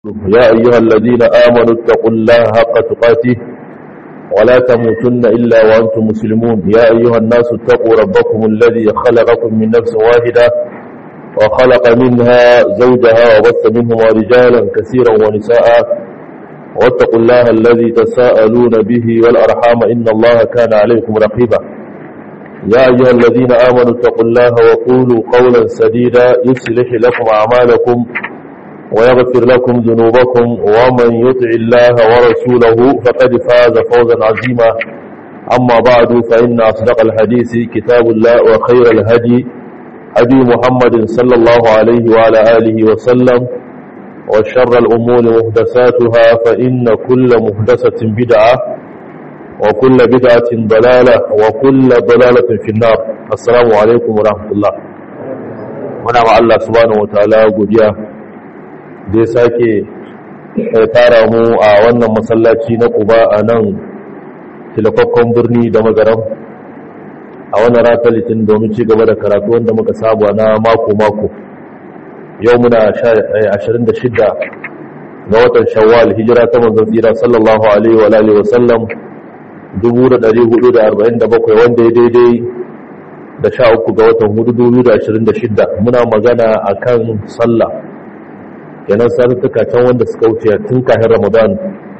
يا أيها الذين آمنوا اتقوا الله حق تقاته ولا تموتن إلا وأنتم مسلمون يا أيها الناس اتقوا ربكم الذي خلقكم من نفس واحدة وخلق منها زوجها وبث منهما رجالا كثيرا ونساء واتقوا الله الذي تساءلون به والأرحام إن الله كان عليكم رقيبا يا أيها الذين آمنوا اتقوا الله وقولوا قولا سديدا يصلح لكم أعمالكم ويغفر لكم ذنوبكم ومن يطع الله ورسوله فقد فاز فوزا عظيما أما بعد فإن أصدق الحديث كتاب الله وخير الهدي هدي محمد صلى الله عليه وعلى آله وسلم وشر الأمور محدثاتها فإن كل محدثة بدعة وكل بدعة ضلالة وكل ضلالة في النار السلام عليكم ورحمة الله ونعم الله سبحانه وتعالى قديا da ya sake tara mu a wannan masallaci na kuba a nan tilafakkon birni da magaram a wannan rata litin domin ci gaba da karatu wanda muka sabuwa na mako-mako yau muna 26 ga watan shawwal hijira ta manzon tsira sallallahu alaihi wa alihi wa sallam 1447 wanda ya daidai da 13 ga watan 2026 muna magana akan sallah kenan satuttuka can wanda suka wuce tun kafin ramadan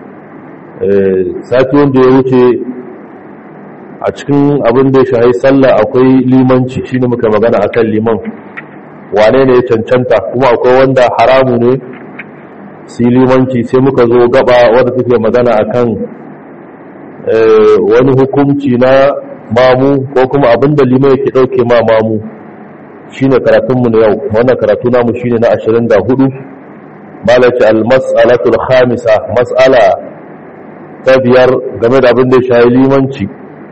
sati wanda ya wuce a cikin abin da ya shahi sallah akwai limanci shine muka magana akan liman wane ne ya cancanta kuma akwai wanda haramu ne su limanci sai muka zo gaba wadda take magana akan wani hukunci na mamu ko kuma abin da liman yake dauke ma mamu shine karatunmu na yau wannan karatu namu shine na 24 malaci al-mas'alatul khamisa mas'ala ta biyar game da abin da ya shayi limanci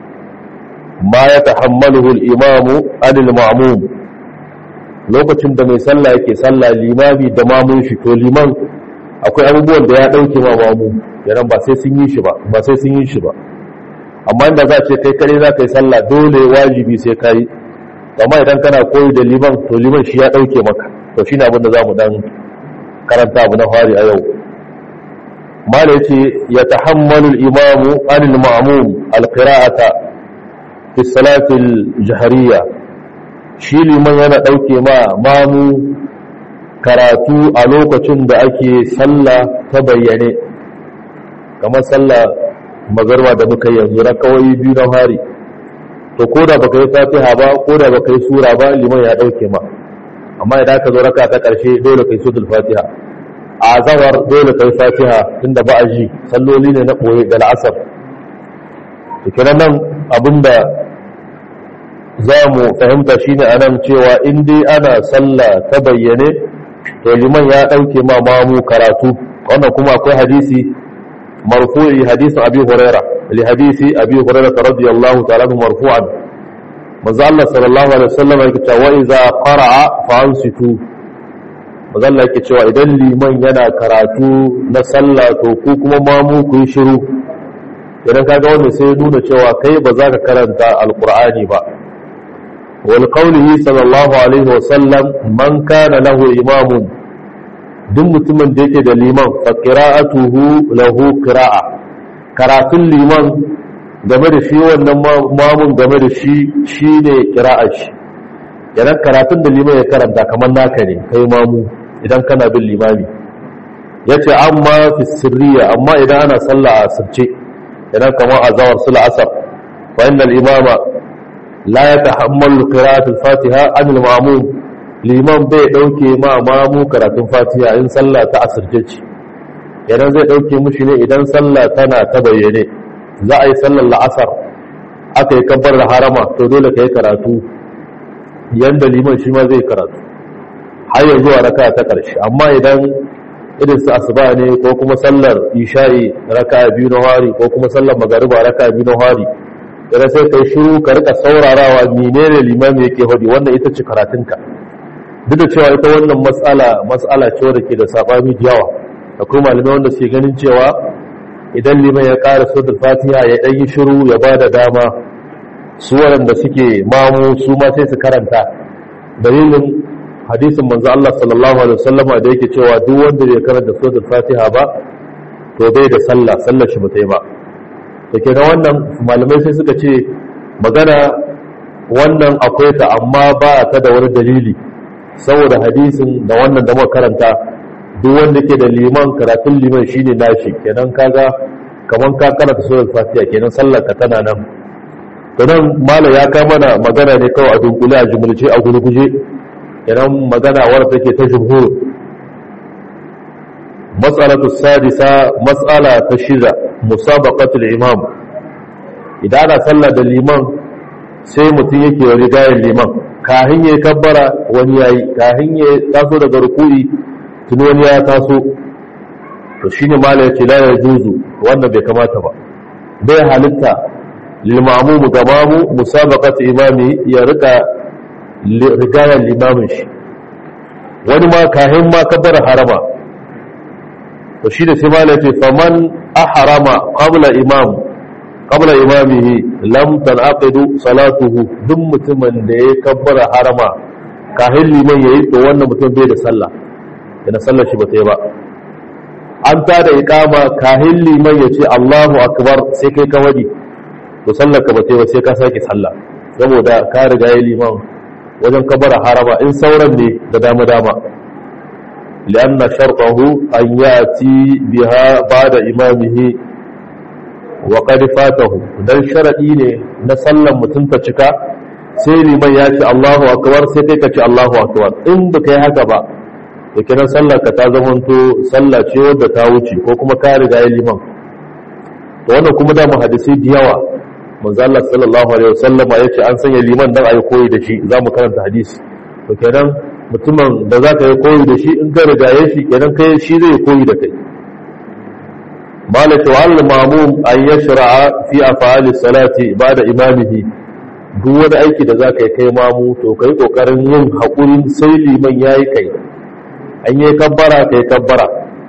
ma ya tahammaluhu al-imamu anil ma'mum lokacin da mai sallah yake sallah limami da mamun shi to liman akwai abubuwan da ya dauke ma mamu yaran ba sai sun yi shi ba ba sai sun yi shi ba amma inda za ce kai kare za ka yi sallah dole wajibi sai ka yi amma idan kana koyi da liman to liman shi ya dauke maka to shine abin da zamu dan karanta abu na fari a yau mala yace ya tahammalu al-imamu anil ma'mum al-qira'ata fi salati al-jahriyya shi liman yana dauke ma mamu karatu a lokacin da ake sallah ta bayyane kamar sallah magarba da muka yanzu rakawai biyu na fari to koda baka yi fatiha ba koda baka yi sura ba liman ya dauke ma amma idan ka zo raka ta ƙarshe dole kai suratul fatiha a zawar dole kai fatiha tunda ba a ji salloli ne na koyi da la'asar to kiran nan abinda za mu fahimta shine anan cewa in dai ana sallah ta bayyane to liman ya dauke ma mamu karatu wannan kuma akwai hadisi marfu'i hadisin abi huraira li hadisi abi huraira radiyallahu ta'ala marfu'an manzo Allah sallallahu alaihi wasallam yake cewa idza qara'a fa ansitu manzo Allah yake cewa idan liman yana karatu na sallah to ku kuma mamu ku yi shiru idan kaga wanda sai nuna cewa kai ba za ka karanta alqur'ani ba wal qawlihi sallallahu alaihi wasallam man kana lahu imamun duk mutumin da yake da liman fa qira'atuhu lahu qira'a karatun liman game da shi wannan mamun game da shi shi ne kira'ar shi idan karatun da liman ya karanta kamar naka ne kai mamu idan kana bin limami ya ce amma fi sirriya amma idan ana sallah a asirce idan kamar azawar su la'asar fa inda imama la ya tahammalu qira'atul fatiha an al-ma'mum liman bai dauke ma mamu karatun fatiha in sallah ta asirce ce idan zai dauke mushi ne idan sallah tana ta bayyane za a yi sallar la'asar aka yi kabbar da harama to dole ka yi karatu yadda liman shi ma zai karatu har ya zuwa raka ta ƙarshe amma idan irin su asuba ne ko kuma sallar isha'i raka biyu na hari ko kuma sallar magariba raka biyu na hari idan sai kai shiru ka rika saurarawa menene limami yake hodi wannan ita ce karatunka duk da cewa ita wannan matsala matsala ce wadda ke da sabani da yawa akwai malamai wanda suke ganin cewa idan liman ya ƙara suratul fatiha ya ɗan yi shiru ya ba da dama su waɗanda suke mamu su ma sai su karanta dalilin hadisin manzo Allah sallallahu alaihi wasallama da yake cewa duk wanda bai karanta suratul Fatiha ba to bai da sallah sallar shi bata yi ba to kenan wannan malamai sai suka ce magana wannan akwai ta amma ba ta da wani dalili saboda hadisin da wannan da muka karanta duk wanda ke da liman karatun liman shine nashi kenan kaga kaman ka karanta suratul Fatiha kenan sallar ka tana nan to nan malam ya ka mana magana ne kawai a dunkule a jumulce a gurguje kenan magana wadda take ta jumhur mas'alatu sadisa mas'ala ta shida musabaqatul imam idan ana sallah da liman sai mutum yake rigayen liman kahin ya kabbara wani yayi kahin ya taso daga ruku'i tun wani ya taso to shine mala yace la yajuzu wannan bai kamata ba bai halitta lil ma'mum gamamu musabaqatu imami ya rika rigayen limamin shi wani ma kahin ma kabbara harama to shine sai mala yace faman ahrama qabla imam qabla imamihi lam tanaqidu salatuhu duk mutumin da ya kabbara harama kahin liman yayi to wannan mutum bai da sallah yana sallar shi bata yi ba an ta da iqama kahin liman ya ce Allahu akbar sai kai ka wadi to sallar ka bata yi ba sai ka sake sallah saboda ka riga yayi liman wajen kabbara harama in sauran ne da dama dama لأن شرطه أن يأتي بها بعد إمامه wa qad fatahu dan sharadi ne na sallan mutum ta cika sai liman ya ce Allahu akbar sai kai ka ce Allahu akbar in ba kai haka ba to kiran sallar ka ta zamanto sallah ce wadda ta wuce ko kuma ka riga ya liman to wannan kuma da hadisi da yawa manzo Allah sallallahu alaihi wasallama yace an sanya liman dan ayi koyi da shi zamu karanta hadisi to kenan mutumin da zaka yi koyi da shi in ka riga ya shi kenan kai shi zai koyi da kai malaka wal mamum an yashra'a fi af'ali salati ba'da imamihi duk wani aiki da zaka yi kai mamu to kai kokarin yin hakuri sai liman yayi kai an yi kabbara kai kabbara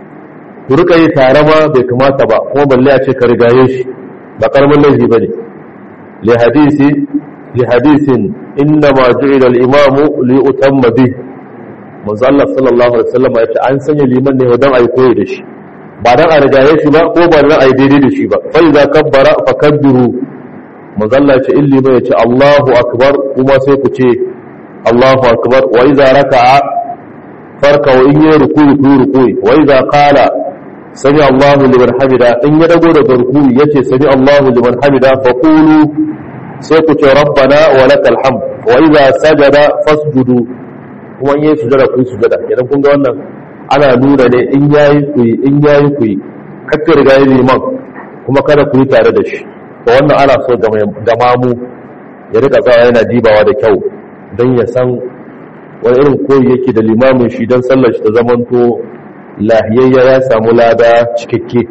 ku rika yi tare ma bai kamata ba kuma balle a ce ka rigaye shi ba karamin laifi bane li hadisi li hadisin inna ma ju'ila al-imamu li utamma bi manzo Allah sallallahu alaihi wasallam ya ce an sanya liman ne don ayi koyi da shi ba dan a rigaye shi ba ko ba dan a yi daidai da shi ba fa idza kabbara fa kabbiru manzalla ce illi mai ce Allahu akbar kuma sai ku ce Allahu akbar wa idza raka'a farka wa in yi ruku'i ku ruku'i wa idza qala sami Allahu liman hamida in ya dago daga ruku'i yace sami Allahu liman hamida fa qulu sai ku ce rabbana wa lakal hamd wa idza sajada fasjudu kuma in yi sujada ku sujada idan kun ga wannan ana nuna ne in yayi ku yi in yayi ku yi kakka riga yi liman kuma kada ku yi tare da shi to wannan ana so ga mamu ya rika tsawa yana dibawa da kyau don ya san wani irin koyi yake da limamin shi don sallar shi ta zamanto lahiyayya ya samu lada cikakke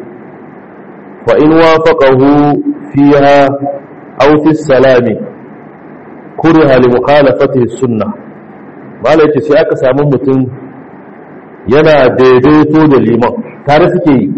fa in wafaqahu fiha aw fi salami kuriha li mukhalafatihi sunnah malai ce sai aka samu mutum yana daidaito da liman tare suke yi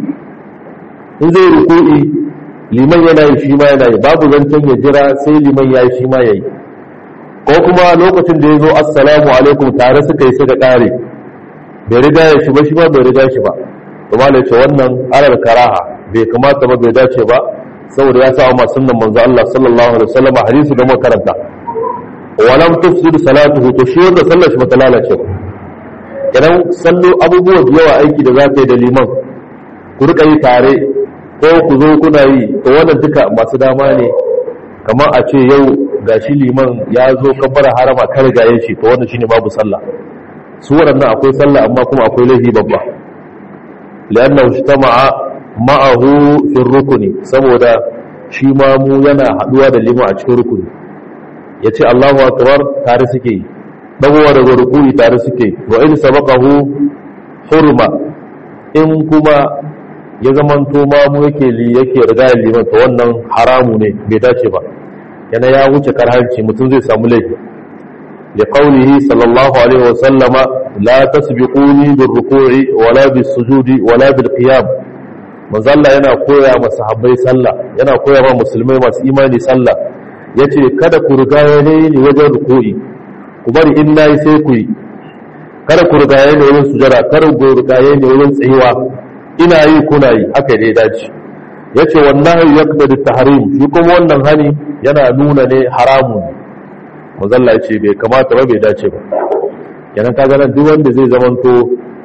in zai ruku'i liman yana yi shi ma yana yi babu zancen ya jira sai liman ya yi shi ma ya yi ko kuma lokacin da ya zo assalamu alaikum tare suka yi suka kare bai riga ya shi ba shi ma bai riga shi ba kuma da ce wannan alal karaha bai kamata ba bai dace ba saboda ya sa wa sunnan manzo Allah sallallahu alaihi wasallam hadisi da muka karanta walam tufsid salatuhu to shi wanda sallar shi bata lalace ba idan sallo abubuwa da yawa aiki da za ka yi da liman ku rika yi tare ko ku zo kuna yi to wannan duka masu dama ne kamar a ce yau gashi liman ya zo kabbara harama kar gaye shi to wannan shine babu sallah su waɗannan akwai sallah amma kuma akwai laifi babba li'annahu ijtama'a ma'ahu fi rukuni saboda shi ma mu yana haduwa da liman a cikin rukuni yace Allahu akbar tare suke yi dagowa daga rukuni tare suke wa in sabaqahu hurma in kuma ya zamanto ma mu yake li yake riga liman to wannan haramu ne bai dace ba yana ya wuce karhanci mutum zai samu laifi li qawlihi sallallahu alaihi wa sallama la tasbiquni bir ruku'i wala bis sujudi wala bil qiyam manzalla yana koya ma sahabbai sallah yana koya ma musulmai masu imani sallah yace kada ku riga ni wajen ruku'i ku bari in nayi sai ku yi kada ku rigaye ne wurin sujada kada ku rigaye ne wurin tsayuwa ina yi kuna yi haka dai dace yace wannan yaqtadi tahrim shi kuma wannan hani yana nuna ne haramun muzalla yace bai kamata ba bai dace ba kenan kaga nan duk wanda zai zamanto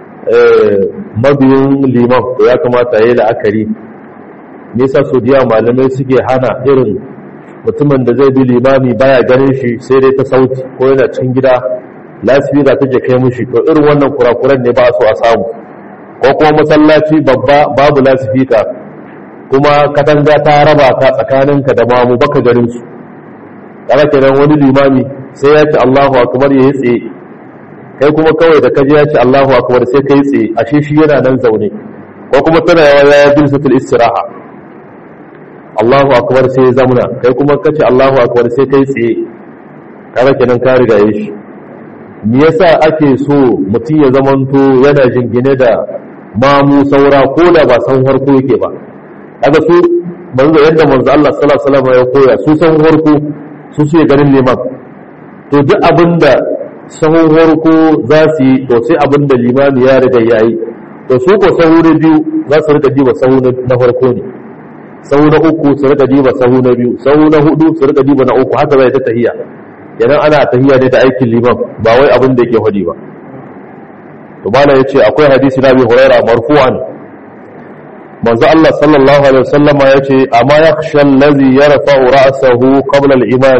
mabiyin liman to ya kamata yayi la'akari me yasa so diya malamai suke hana irin mutumin da zai bi limami baya ganin shi sai dai ta sauti ko yana cikin gida lasifika take kai mushi to irin wannan kurakuran ne ba so a samu ko kuma masallaci babba babu lasifika kuma katanga ta raba ka tsakaninka da mamu baka ganin su kaga kenan wani limami sai ya ce Allahu akbar ya yi tsaye kai kuma kawai da kaji ya ce Allahu akbar sai kai tsaye ashe shi yana nan zaune ko kuma tana yawa ya bilsatul istiraha Allahu akbar sai ya zamuna kai kuma kace Allahu akbar sai kai tsaye kaga kenan ka riga yi shi me yasa ake so mutum ya zamanto yana jingine da mamu saura ko da ba san harko yake ba kaga su manzo yadda manzo Allah sallallahu alaihi wasallam ya koya su san harko su su ganin liman to duk abinda sahun harko za su yi to sai abinda limami ya riga yayi to su ko sahu na biyu za su rika diba sahu na farko ne sahu na uku su rika diba sahu na biyu sahu na hudu su rika diba na uku haka zai ta tahiya idan ana tahiya ne da aikin liman ba wai abin da yake hudi ba to bala yace akwai hadisi na bi huraira marfu'an manzo Allah sallallahu alaihi wasallama yace amma yakhsha allazi yarfa'u ra'sahu qabla al-imam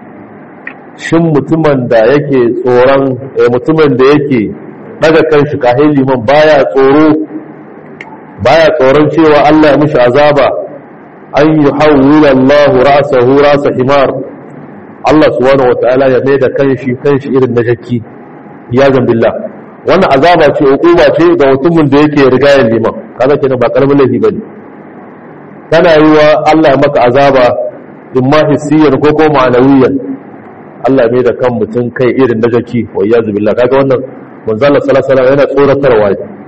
shin mutumin da yake tsoron mutumin da yake daga kanshi kahin liman baya tsoro baya tsoron cewa Allah ya mishi azaba an yuhawwila Allah ra'sahu ra'sa himar Allah subhanahu wataala ya mai da kanshi kanshi irin na shakki ya billah wannan azaba ce hukuma ce ga mutumin da yake rigayen liman kaga kenan ba karamin laifi bane kana yi wa Allah maka azaba imma hissiyan ko ko ma'anawiyan Allah mai da kan mutum kai irin na shakki wa iyazu billah kaga wannan manzo Allah sallallahu alaihi wasallam yana tsoratarwa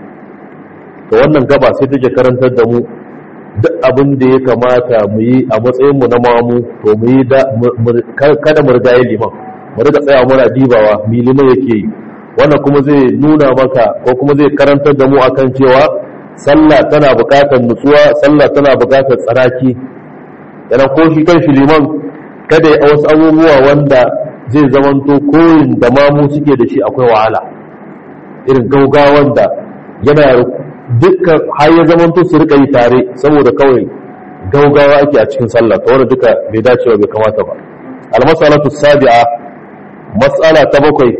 to wannan gaba sai take karantar da mu duk abin da ya kamata mu yi a matsayinmu na mamu to mu yi kada mu riga yi liman mu riga tsaya muna dibawa mi liman yake yi wannan kuma zai nuna maka ko kuma zai karantar da mu akan cewa sallah tana buƙatar nutsuwa sallah tana buƙatar tsaraki yana ko shi kan shi liman kada ya wasu abubuwa wanda zai zamanto koyin da mamu suke da shi akwai wahala irin gaugawan da yana dukkan har ya zamanto su rika yi tare saboda kawai gaugawa ake a cikin sallah ta wanda duka bai dacewa bai kamata ba almasalatu sabi'a mas'ala ta bakwai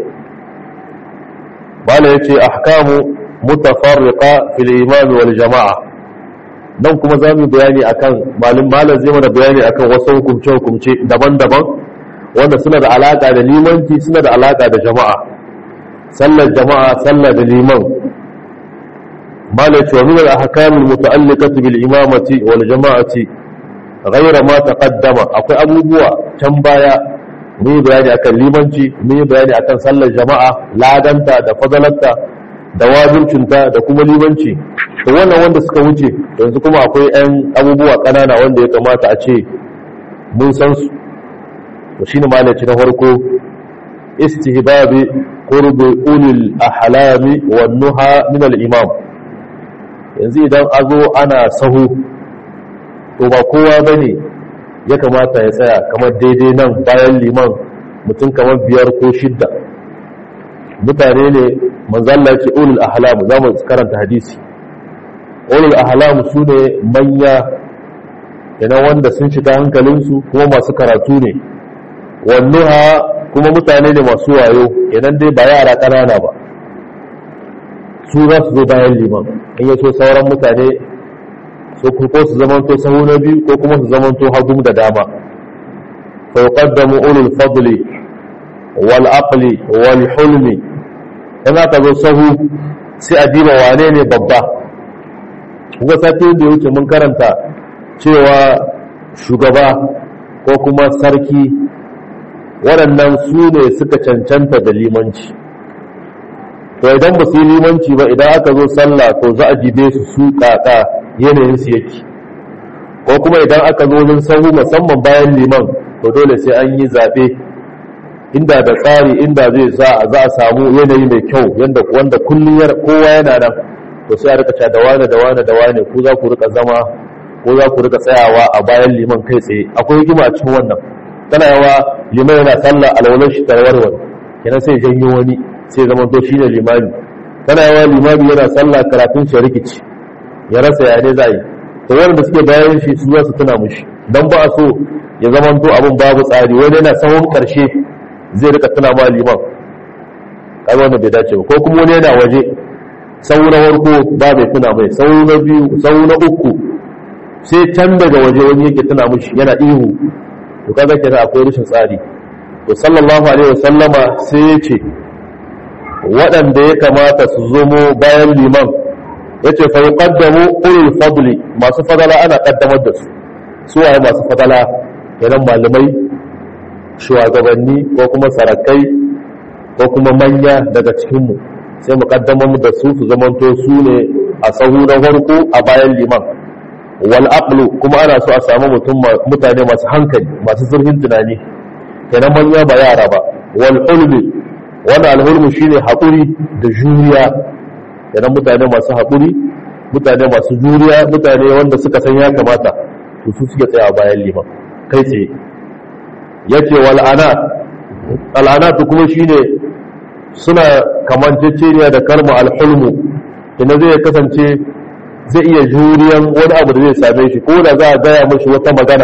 bala yace ahkamu mutafarriqa fil imam wal jama'a nan kuma za mu bayani akan malin malam zai mana bayani akan wasu hukumce hukumce daban-daban wanda suna da alaka da limanci suna da alaka da jama'a sallar jama'a sallar da liman مالك ومن الأحكام المتعلقة بالإمامة والجماعة غير ما تقدم أقول أبو بوا تنبايا مي بياني أكن ليمانتي مي بياني أكن صلى الجماعة لا دنتا دا فضلتا da wajibcinta da kuma limanci to wannan wanda suka wuce yanzu kuma akwai 'yan abubuwa ƙanana wanda ya kamata a ce mun san su to shine malaci na farko istihbabi qurbi ulil ahlami wan nuha min al imam yanzu idan a zo ana sahu to ba kowa ba ne ya kamata ya tsaya kamar daidai nan bayan liman mutum kamar biyar ko shidda mutane ne manzalla ce ulul ahlamu za mu karanta hadisi ulul ahlamu su ne manya yana wanda sun shiga hankalinsu kuma masu karatu ne wannuha kuma mutane ne masu wayo idan dai ba yara ƙanana ba su za su zo bayan liman in yaso sauran mutane so ko su zamanto sahu na biyu ko kuma su zamanto hagu da dama fa yuqaddamu ulul fadli wal aqli wal hulmi in aka zo sahu sai a diba wane ne babba kuma sati da wuce mun karanta cewa shugaba ko kuma sarki waɗannan su ne suka cancanta da limanci to idan ba su yi limanci ba idan aka zo sallah to za a jibe su su kaka yanayin su yake ko kuma idan aka zo wajen sahu musamman bayan liman to dole sai an yi zaɓe inda da tsari inda zai za a samu yanayi mai kyau yanda wanda kullum kowa yana nan to sai a rika cewa da wane da wane da wane ku za ku rika zama ko za ku rika tsayawa a bayan liman kai tsaye akwai hikima a cikin wannan tana yawa liman yana sallah alwalar shi tarwarwar kenan sai janyo wani sai zama to shine limami tana yawa limami yana sallah karatun shi rikici ya rasa ya ne za yi to wanda suke bayan shi su za su tuna mushi dan ba so ya zama to abin babu tsari wani yana sahun karshe zai rika tuna ma liman kaga wannan bai dace ba ko kuma wani yana waje sau na farko ba mai tuna mai sau na biyu sau na uku sai can daga waje wani yake tuna mushi yana ihu to kaga kira akwai rashin tsari to sallallahu alaihi wasallama sai ya ce waɗanda ya kamata su zomo bayan liman ya ce fa yuqaddamu ulul fadli masu fadala ana kaddamar da su su waye masu fadala kenan malamai shugabanni ko kuma sarakai ko kuma manya daga cikinmu sai mu kaddamar da su su zamanto su ne a sahu na farko a bayan liman wal aqlu kuma ana so a samu mutum mutane masu hankali masu zurfin tunani kenan manya ba yara ba wal hulmi wanda alhulmu shine haƙuri da juriya kenan mutane masu haƙuri mutane masu juriya mutane wanda suka san ya kamata to su suke tsaya a bayan liman kai tsaye yace wal ana al'anatu kuma shine suna kamanceceniya da kalma alhulmu ina zai kasance zai iya juriyan wani abu da zai same shi ko da za a gaya mashi wata magana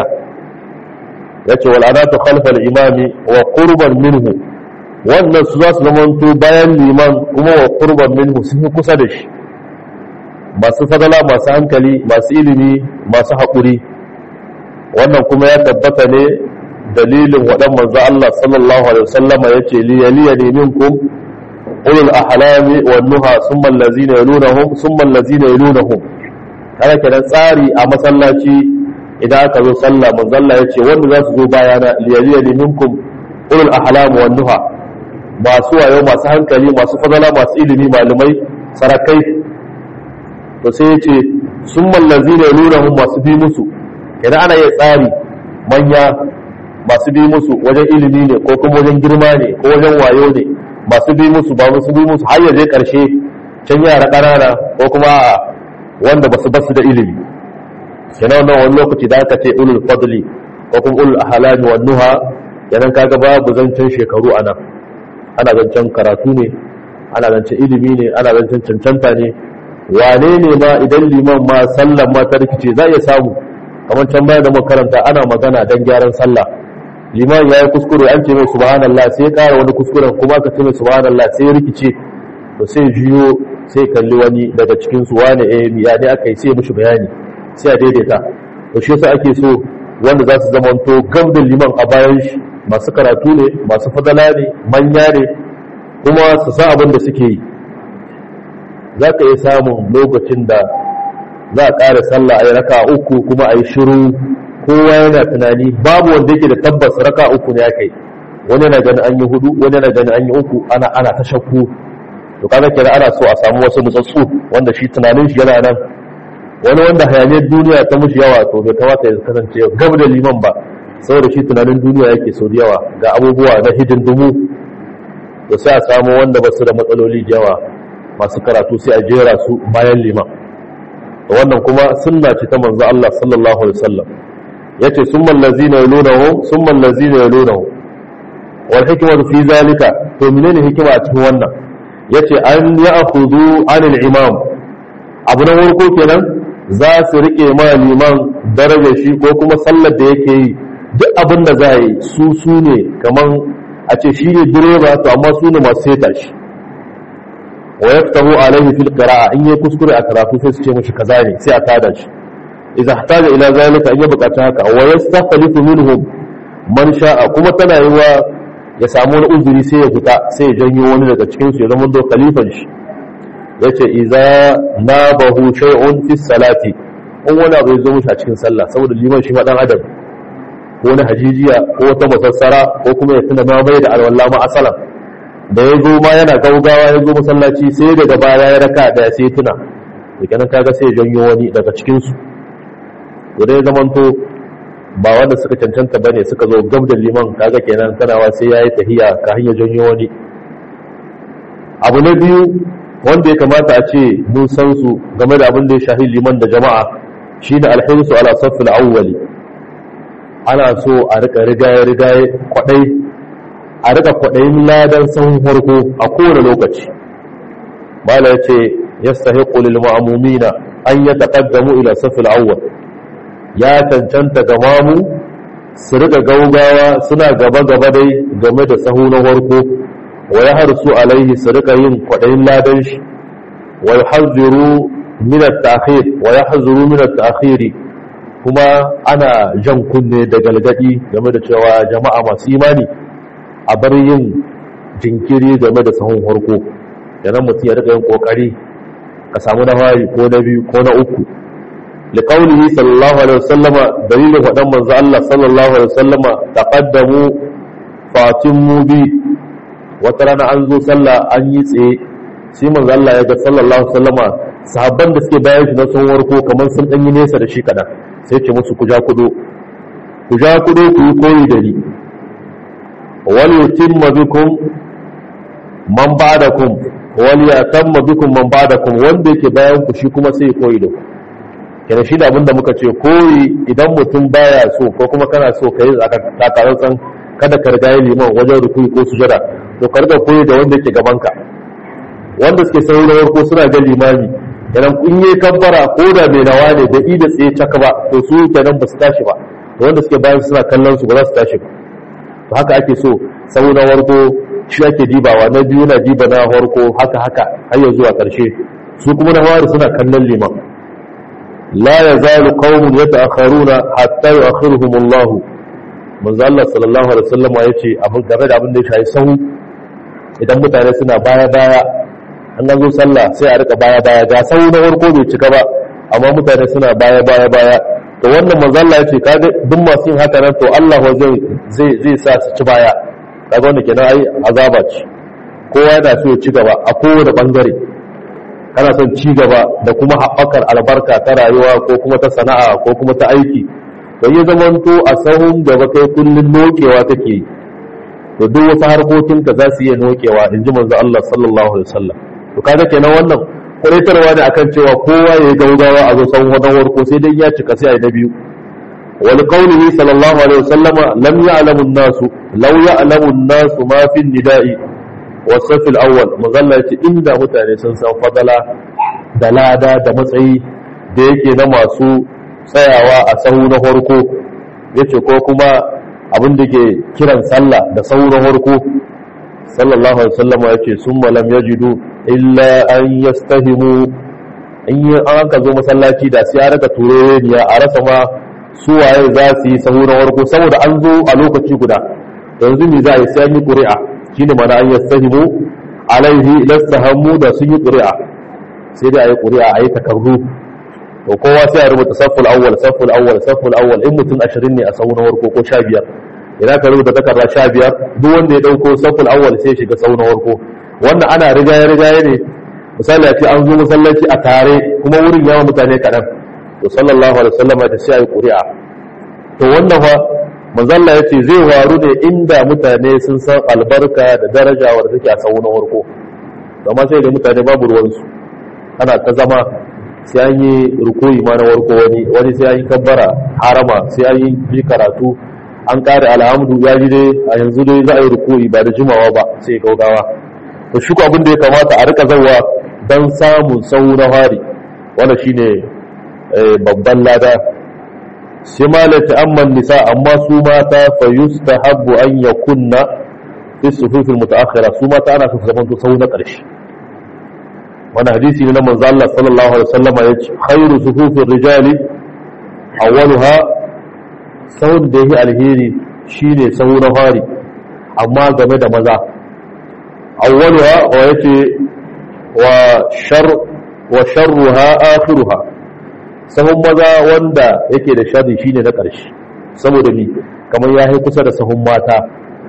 ya ce wal'anatu khalfal imami wa qurban minhu wannan su za su zamanto bayan liman kuma wa qurban minhu sun yi kusa da shi masu fadala masu hankali masu ilimi masu haƙuri wannan kuma ya tabbata ne dalilin waɗan manzo Allah sallallahu alaihi wasallama yace liyaliyani minkum ulul ahlami wan nuha summa allazina yalunahum summa allazina yalunahum kana kenan tsari a masallaci idan aka zo sallah manzo Allah yace wanda za su zo bayana liyaliyani minkum ulul ahlam wan nuha masu wayo masu hankali masu fadala masu ilimi malumai sarakai to sai yace summa allazina yalunahum masu bi musu idan ana yin tsari manya masu bi musu wajen ilimi ne ko kuma wajen girma ne ko wajen wayo ne masu bi musu ba musu bi musu har yaje karshe can yara ƙanana ko kuma wanda basu basu da ilimi kenan wannan wani lokaci da aka ce ulul fadli ko kuma ulul ahlami wan nuha kenan kaga babu zancen shekaru ana ana zancen karatu ne ana zancen ilimi ne ana zancen cancanta ne wane ne ma idan liman ma sallan ma ta rikice za iya samu kamar can bayan da makaranta ana magana dan gyaran sallah liman ya yi kuskure an ce mai subhanallah sai ya ƙara wani kuskuren kuma ka ce mai subhanallah sai ya rikice to sai jiyo sai kalli wani daga cikin su wane eh ya ne aka yi sai mishi bayani sai a daidaita to shi yasa ake so wanda za su zamanto gam da liman a bayan shi masu karatu ne masu fadala ne manya ne kuma su san abin da suke yi za ka iya samun lokacin da za a ƙara sallah a yi raka uku kuma a yi shiru kowa yana tunani babu wanda yake da tabbas raka uku ne aka yi wani yana ganin an yi hudu wani yana ganin an yi uku ana ana ta shakku to kaga kenan ana so a samu wasu nutsatsu wanda shi tunanin shi yana nan wani wanda hayaniyar duniya ta mushi yawa to bai kamata ya kasance gab da liman ba saboda shi tunanin duniya yake so da yawa ga abubuwa na hidindumu to sai a samu wanda ba su da matsaloli da yawa masu karatu sai a jera su bayan liman wannan kuma sunna ce ta manzo Allah sallallahu alaihi wasallam yace summal ladzina yalunahu summal ladzina yalunahu wal hikmatu fi zalika to menene hikima a cikin wannan yace an ya'khudhu anil imam abu na farko kenan za su rike ma liman darajar shi ko kuma sallar da yake yi duk abin da za yi su su ne kaman a ce shi ne direba to amma su ne masu seta shi wa yaftahu alaihi fil qira'a in yayi kuskure a karatu sai su ce mishi kaza ne sai a tada shi idza ihtaja ila zalika in ya bukata haka wa yastakhlifu minhum man sha'a kuma tana yi wa ya samu wani uzuri sai ya fita sai ya janyo wani daga cikin su ya zama do khalifan shi yace idza nabahu shay'un fi salati in wani abu ya zo mishi a cikin sallah saboda liman shi ma dan adam ko na hajijiya ko wata masassara ko kuma ya tuna ma bai da alwala ma asalan da ya zo ma yana gaugawa ya zo masallaci sai daga baya ya raka da sai tuna da kenan kaga sai ya janyo wani daga cikin su to dai zamanto ba wanda suka cancanta bane suka zo gab da liman kaga kenan kanawa sai yayi tahiya ka hanya janyo wani abu na biyu wanda ya kamata a ce mun san su game da abin da ya shahi liman da jama'a shine alhirsu ala safil awwali ana so a rika rigaye rigaye kwadai a rika kwadayin ladan sahun farko a kowane lokaci mala yace yastahiqu lil ma'mumina an yataqaddamu ila safil awwal ya cancanta ga mamu su rika gaugawa suna gaba gaba dai game da sahu na farko wa yahrusu alaihi su rika yin kwadayin ladan shi wa yuhazziru min at-ta'khir wa yahzuru min at-ta'khir kuma ana jan kunne da galgadi game da cewa jama'a masu imani a bar yin jinkiri game da sahun farko yanan mutum ya rika yin kokari ka samu na fari ko na biyu ko na uku liqaulihi sallallahu alaihi wasallama dalilin fadan manzo Allah sallallahu alaihi wasallama taqaddamu fatimu bi wata rana an zo sallah an yi tsaye sai manzo Allah ya ga sallallahu alaihi wasallama sahabban da suke bayan shi na sun warko kamar sun dan yi nesa da shi kadan sai ce musu ku ja kudo ku ja kudo ku yi koyi da ni wal yutimma bikum man ba'dakum wal yatamma bikum man ba'dakum wanda yake bayan ku shi kuma sai koyi da ku kenan shi da abinda muka ce koyi idan mutum baya so ko kuma kana so kai takarar kada ka riga liman wajen rukuni ko sujada to ka riga koyi da wanda yake gaban ka wanda suke saurawar ko suna ga limami kenan in yi kabbara ko da mai nawa ne da ida tsaye caka ba to su kenan ba su tashi ba to wanda suke bayan suna kallon su ba za su tashi ba to haka ake so sau na warko shi ake dibawa na biyu na diba na warko haka haka har ya zuwa karshe su kuma na wari suna kallon liman la yazalu qaumun yata'akharuna hatta yu'akhiruhum Allah manzo Allah sallallahu alaihi wasallam yace abin game da abin da ya shafi sahu idan mutane suna baya baya an ga zo sallah sai a rika baya baya ga sahu na farko bai cika ba amma mutane suna baya baya baya to wannan manzo Allah yace kaga duk masu yin haka nan to Allah zai zai zai sa su ci baya kaga wannan kenan ai azaba ce kowa yana so ya ci gaba a kowane bangare kana son ci gaba da kuma haɓakar albarka ta rayuwa ko kuma ta sana'a ko kuma ta aiki to yi zamanto a sahun gaba kai kullun nokewa take to duk wasu harkokinka za su iya nokewa in ji manzo Allah sallallahu alaihi wasallam to kaga kenan wannan kuraitarwa ne akan cewa kowa ya yi gaugawa a zo sahun wadan warko sai dai ya cika sai a yi na biyu wal qawlihi sallallahu alaihi wasallama lam ya'lamu an-nasu law ya'lamu an-nasu ma fi an-nida'i wasafil awwal mazalla ce inda mutane sun san fadala da lada da matsayi da yake na masu tsayawa a sahu na farko yace ko kuma abin da ke kiran sallah da sahu na farko sallallahu alaihi wasallam yace summa lam yajidu illa an yastahimu in yi an ka zo masallaci da sai ya raka tureniya a rasa ma su waye za su yi sahu na farko saboda an zo a lokaci guda yanzu me za a yi sai an yi ƙuri'a shi ne mana an yastahimu alaihi lastahammu da sun yi ƙuri'a sai dai a yi ƙuri'a a yi takardu to kowa sai a rubuta safful awwal safful awwal safful awwal in mutum ashirin ne a sau na warko ko sha biyar idan ka rubuta takarda sha biyar duk wanda ya ɗauko safful awwal sai shiga sau na warko wannan ana rigaye rigaye ne misali a ce an zo masallaci a tare kuma wurin yawan mutane kaɗan to sallallahu alaihi wasallam ta sai a yi ƙuri'a to wannan fa manzalla ya ce zai waru ne inda mutane sun san albarka da daraja wadda take a sau na warko amma sai da mutane babu ruwansu ana ta zama sai an yi rukoyi ma na warko wani wani sai an yi kabbara harama sai an yi ji karatu an kare alhamdu ya ji dai a yanzu dai za a yi rukoyi ba da jimawa ba sai gaugawa to shi abin da ya kamata a rika zawa don samun sau na hari wanda shine babban lada sai malata amman nisa amma su mata fa yustahabbu an yakunna fi sufufil mutaakhira su mata ana su zaman to sau na ƙarshe wannan hadisi ne na manzo Allah sallallahu alaihi wasallama yace khairu sufufir rijali awwaluha sahun da yake alheri shine sahu na fari amma game da maza awwaluha wa yace wa shar wa sharruha akhiruha sahun maza wanda yake da sharri shine na ƙarshe saboda ni kamar ya yi kusa da sahun mata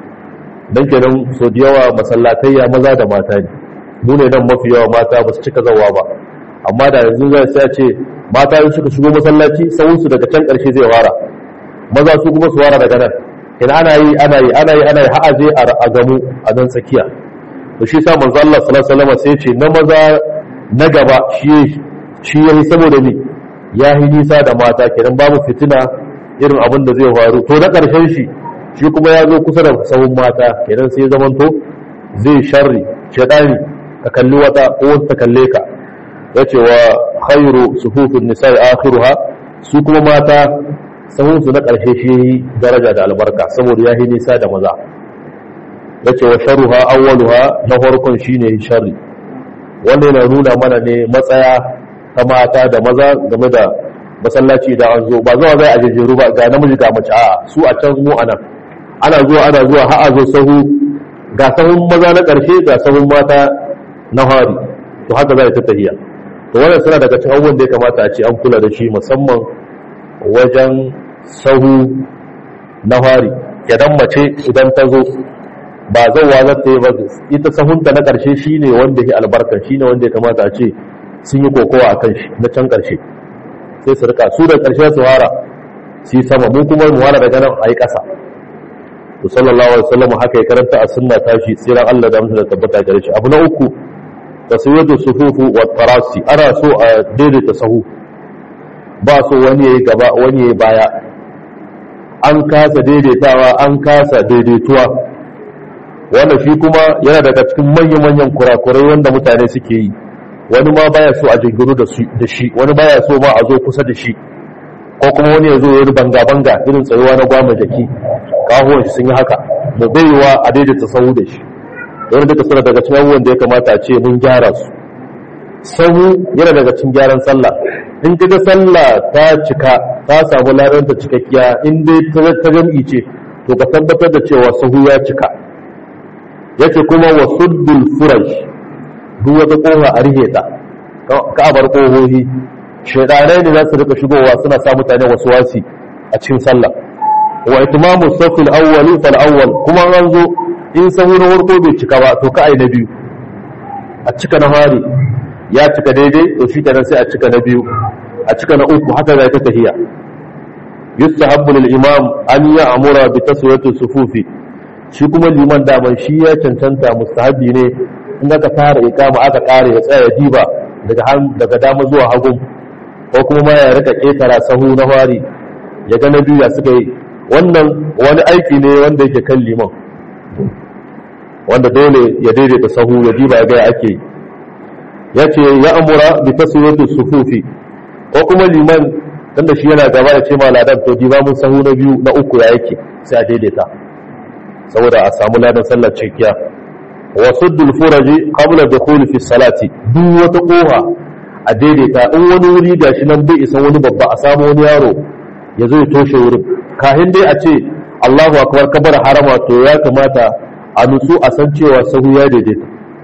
don kenan so da yawa masallatayya maza da mata ne mu ne nan mafi yawa mata ba su cika zawa ba amma da yanzu zai sai ce mata yin suka shigo masallaci sahunsu daga can ƙarshe zai wara maza su kuma su wara daga nan in ana yi ana yi ana yi ana yi har aje a gamu a nan tsakiya to shi sa manzo Allah sallallahu alaihi wasallam sai ce na maza na gaba shi shi yayi saboda ni ya yi nisa da mata kenan babu fitina irin abin da zai faru to na karshen shi shi kuma ya zo kusa da sahun mata kenan sai zaman to zai sharri shedani ka kalli wata ko wata ta kalle ka yace wa khairu sufufin nisa'i akhiruha su kuma mata sahun su na karshe shi daraja da albarka saboda ya yi nisa da maza ya ce wa sharuha awwaluha na farkon shine sharri wanda yana nuna mana ne matsaya ta mata da maza game da masallaci da an zo ba zuwa zai a jejjeru ba ga namiji ga mace a su a can mu anan ana zuwa ana zuwa har a zo sahu ga sahun maza na ƙarshe ga sahun mata na hari to haka za ta tahiya to wannan suna daga cikin abubuwan da ya kamata a ce an kula da shi musamman wajen sahu na hari idan mace idan ta zo ba zauwa za ta yi ba ita sahunta na ƙarshe shi ne wanda ke albarka shi ne wanda ya kamata a ce sun yi kokowa a kan shi na can ƙarshe sai su rika su da ƙarshe su hara su yi sama mu kuma mu hara daga nan a yi ƙasa to sallallahu alaihi wasallam haka ya karanta a sunna tashi tsiran Allah da mutum da tabbata gare shi abu na uku tasawiyatu sufufu wa tarasi ana so a daidaita sahu ba so wani yayi gaba wani yayi baya an kasa daidaitawa an kasa daidaituwa wanda shi kuma yana daga cikin manyan-manyan kurakurai wanda mutane suke yi wani ma baya so a jingiru da shi wani baya so ma a zo kusa da shi ko kuma wani ya zo ya banga-banga irin tsayuwa na gwamna jaki kahuwan shi sun yi haka da baiwa a daidaita sahu da shi wani duka suna daga cikin abubuwan da ya kamata a ce mun gyara su sahu yana daga cikin gyaran sallah in ka ga sallah ta cika ta samu laranta cikakkiya in dai ta jam'i ce to ka tabbatar da cewa sahu ya cika yace kuma wa suddul furaj duk wata kofa a rihe ta ka bar kohohi shaidanai ne za su rika shigowa suna sa mutane wasu wasi a cikin sallah wa itimamu safil awwali fal awwal kuma an zo in sahu na farko bai cika ba to ka ai na biyu a cika na fari ya cika daidai to shi kenan sai a cika na biyu a cika na uku haka zai ta tahiya yustahabbu lil imam an ya'mura bi taswiyati sufufi shi kuma liman daman shi ya cancanta mustahabi ne in aka fara ikama aka kare ya tsaya diba daga daga dama zuwa hagu ko kuma ma ya rika ketara sahu na fari ya ga na biyu ya suka yi wannan wani aiki ne wanda yake kan liman wanda dole ya daidaita sahu ya diba ya ga ake ya ce ya amura bi taswiyatu sufufi ko kuma liman tunda shi yana gaba ya ce ma ladan to diba mun sahu na biyu na uku ya yake sai a daidaita saboda a samu ladan sallar cikiya wa suddul furaji qabla dukhul fi salati duk wata koha a daidaita in wani wuri gashi nan bai isa wani babba a samu wani yaro ya zo ya toshe wurin kahin dai a ce Allahu akbar kabar harama to ya kamata a nutsu a san cewa sahu ya daidaita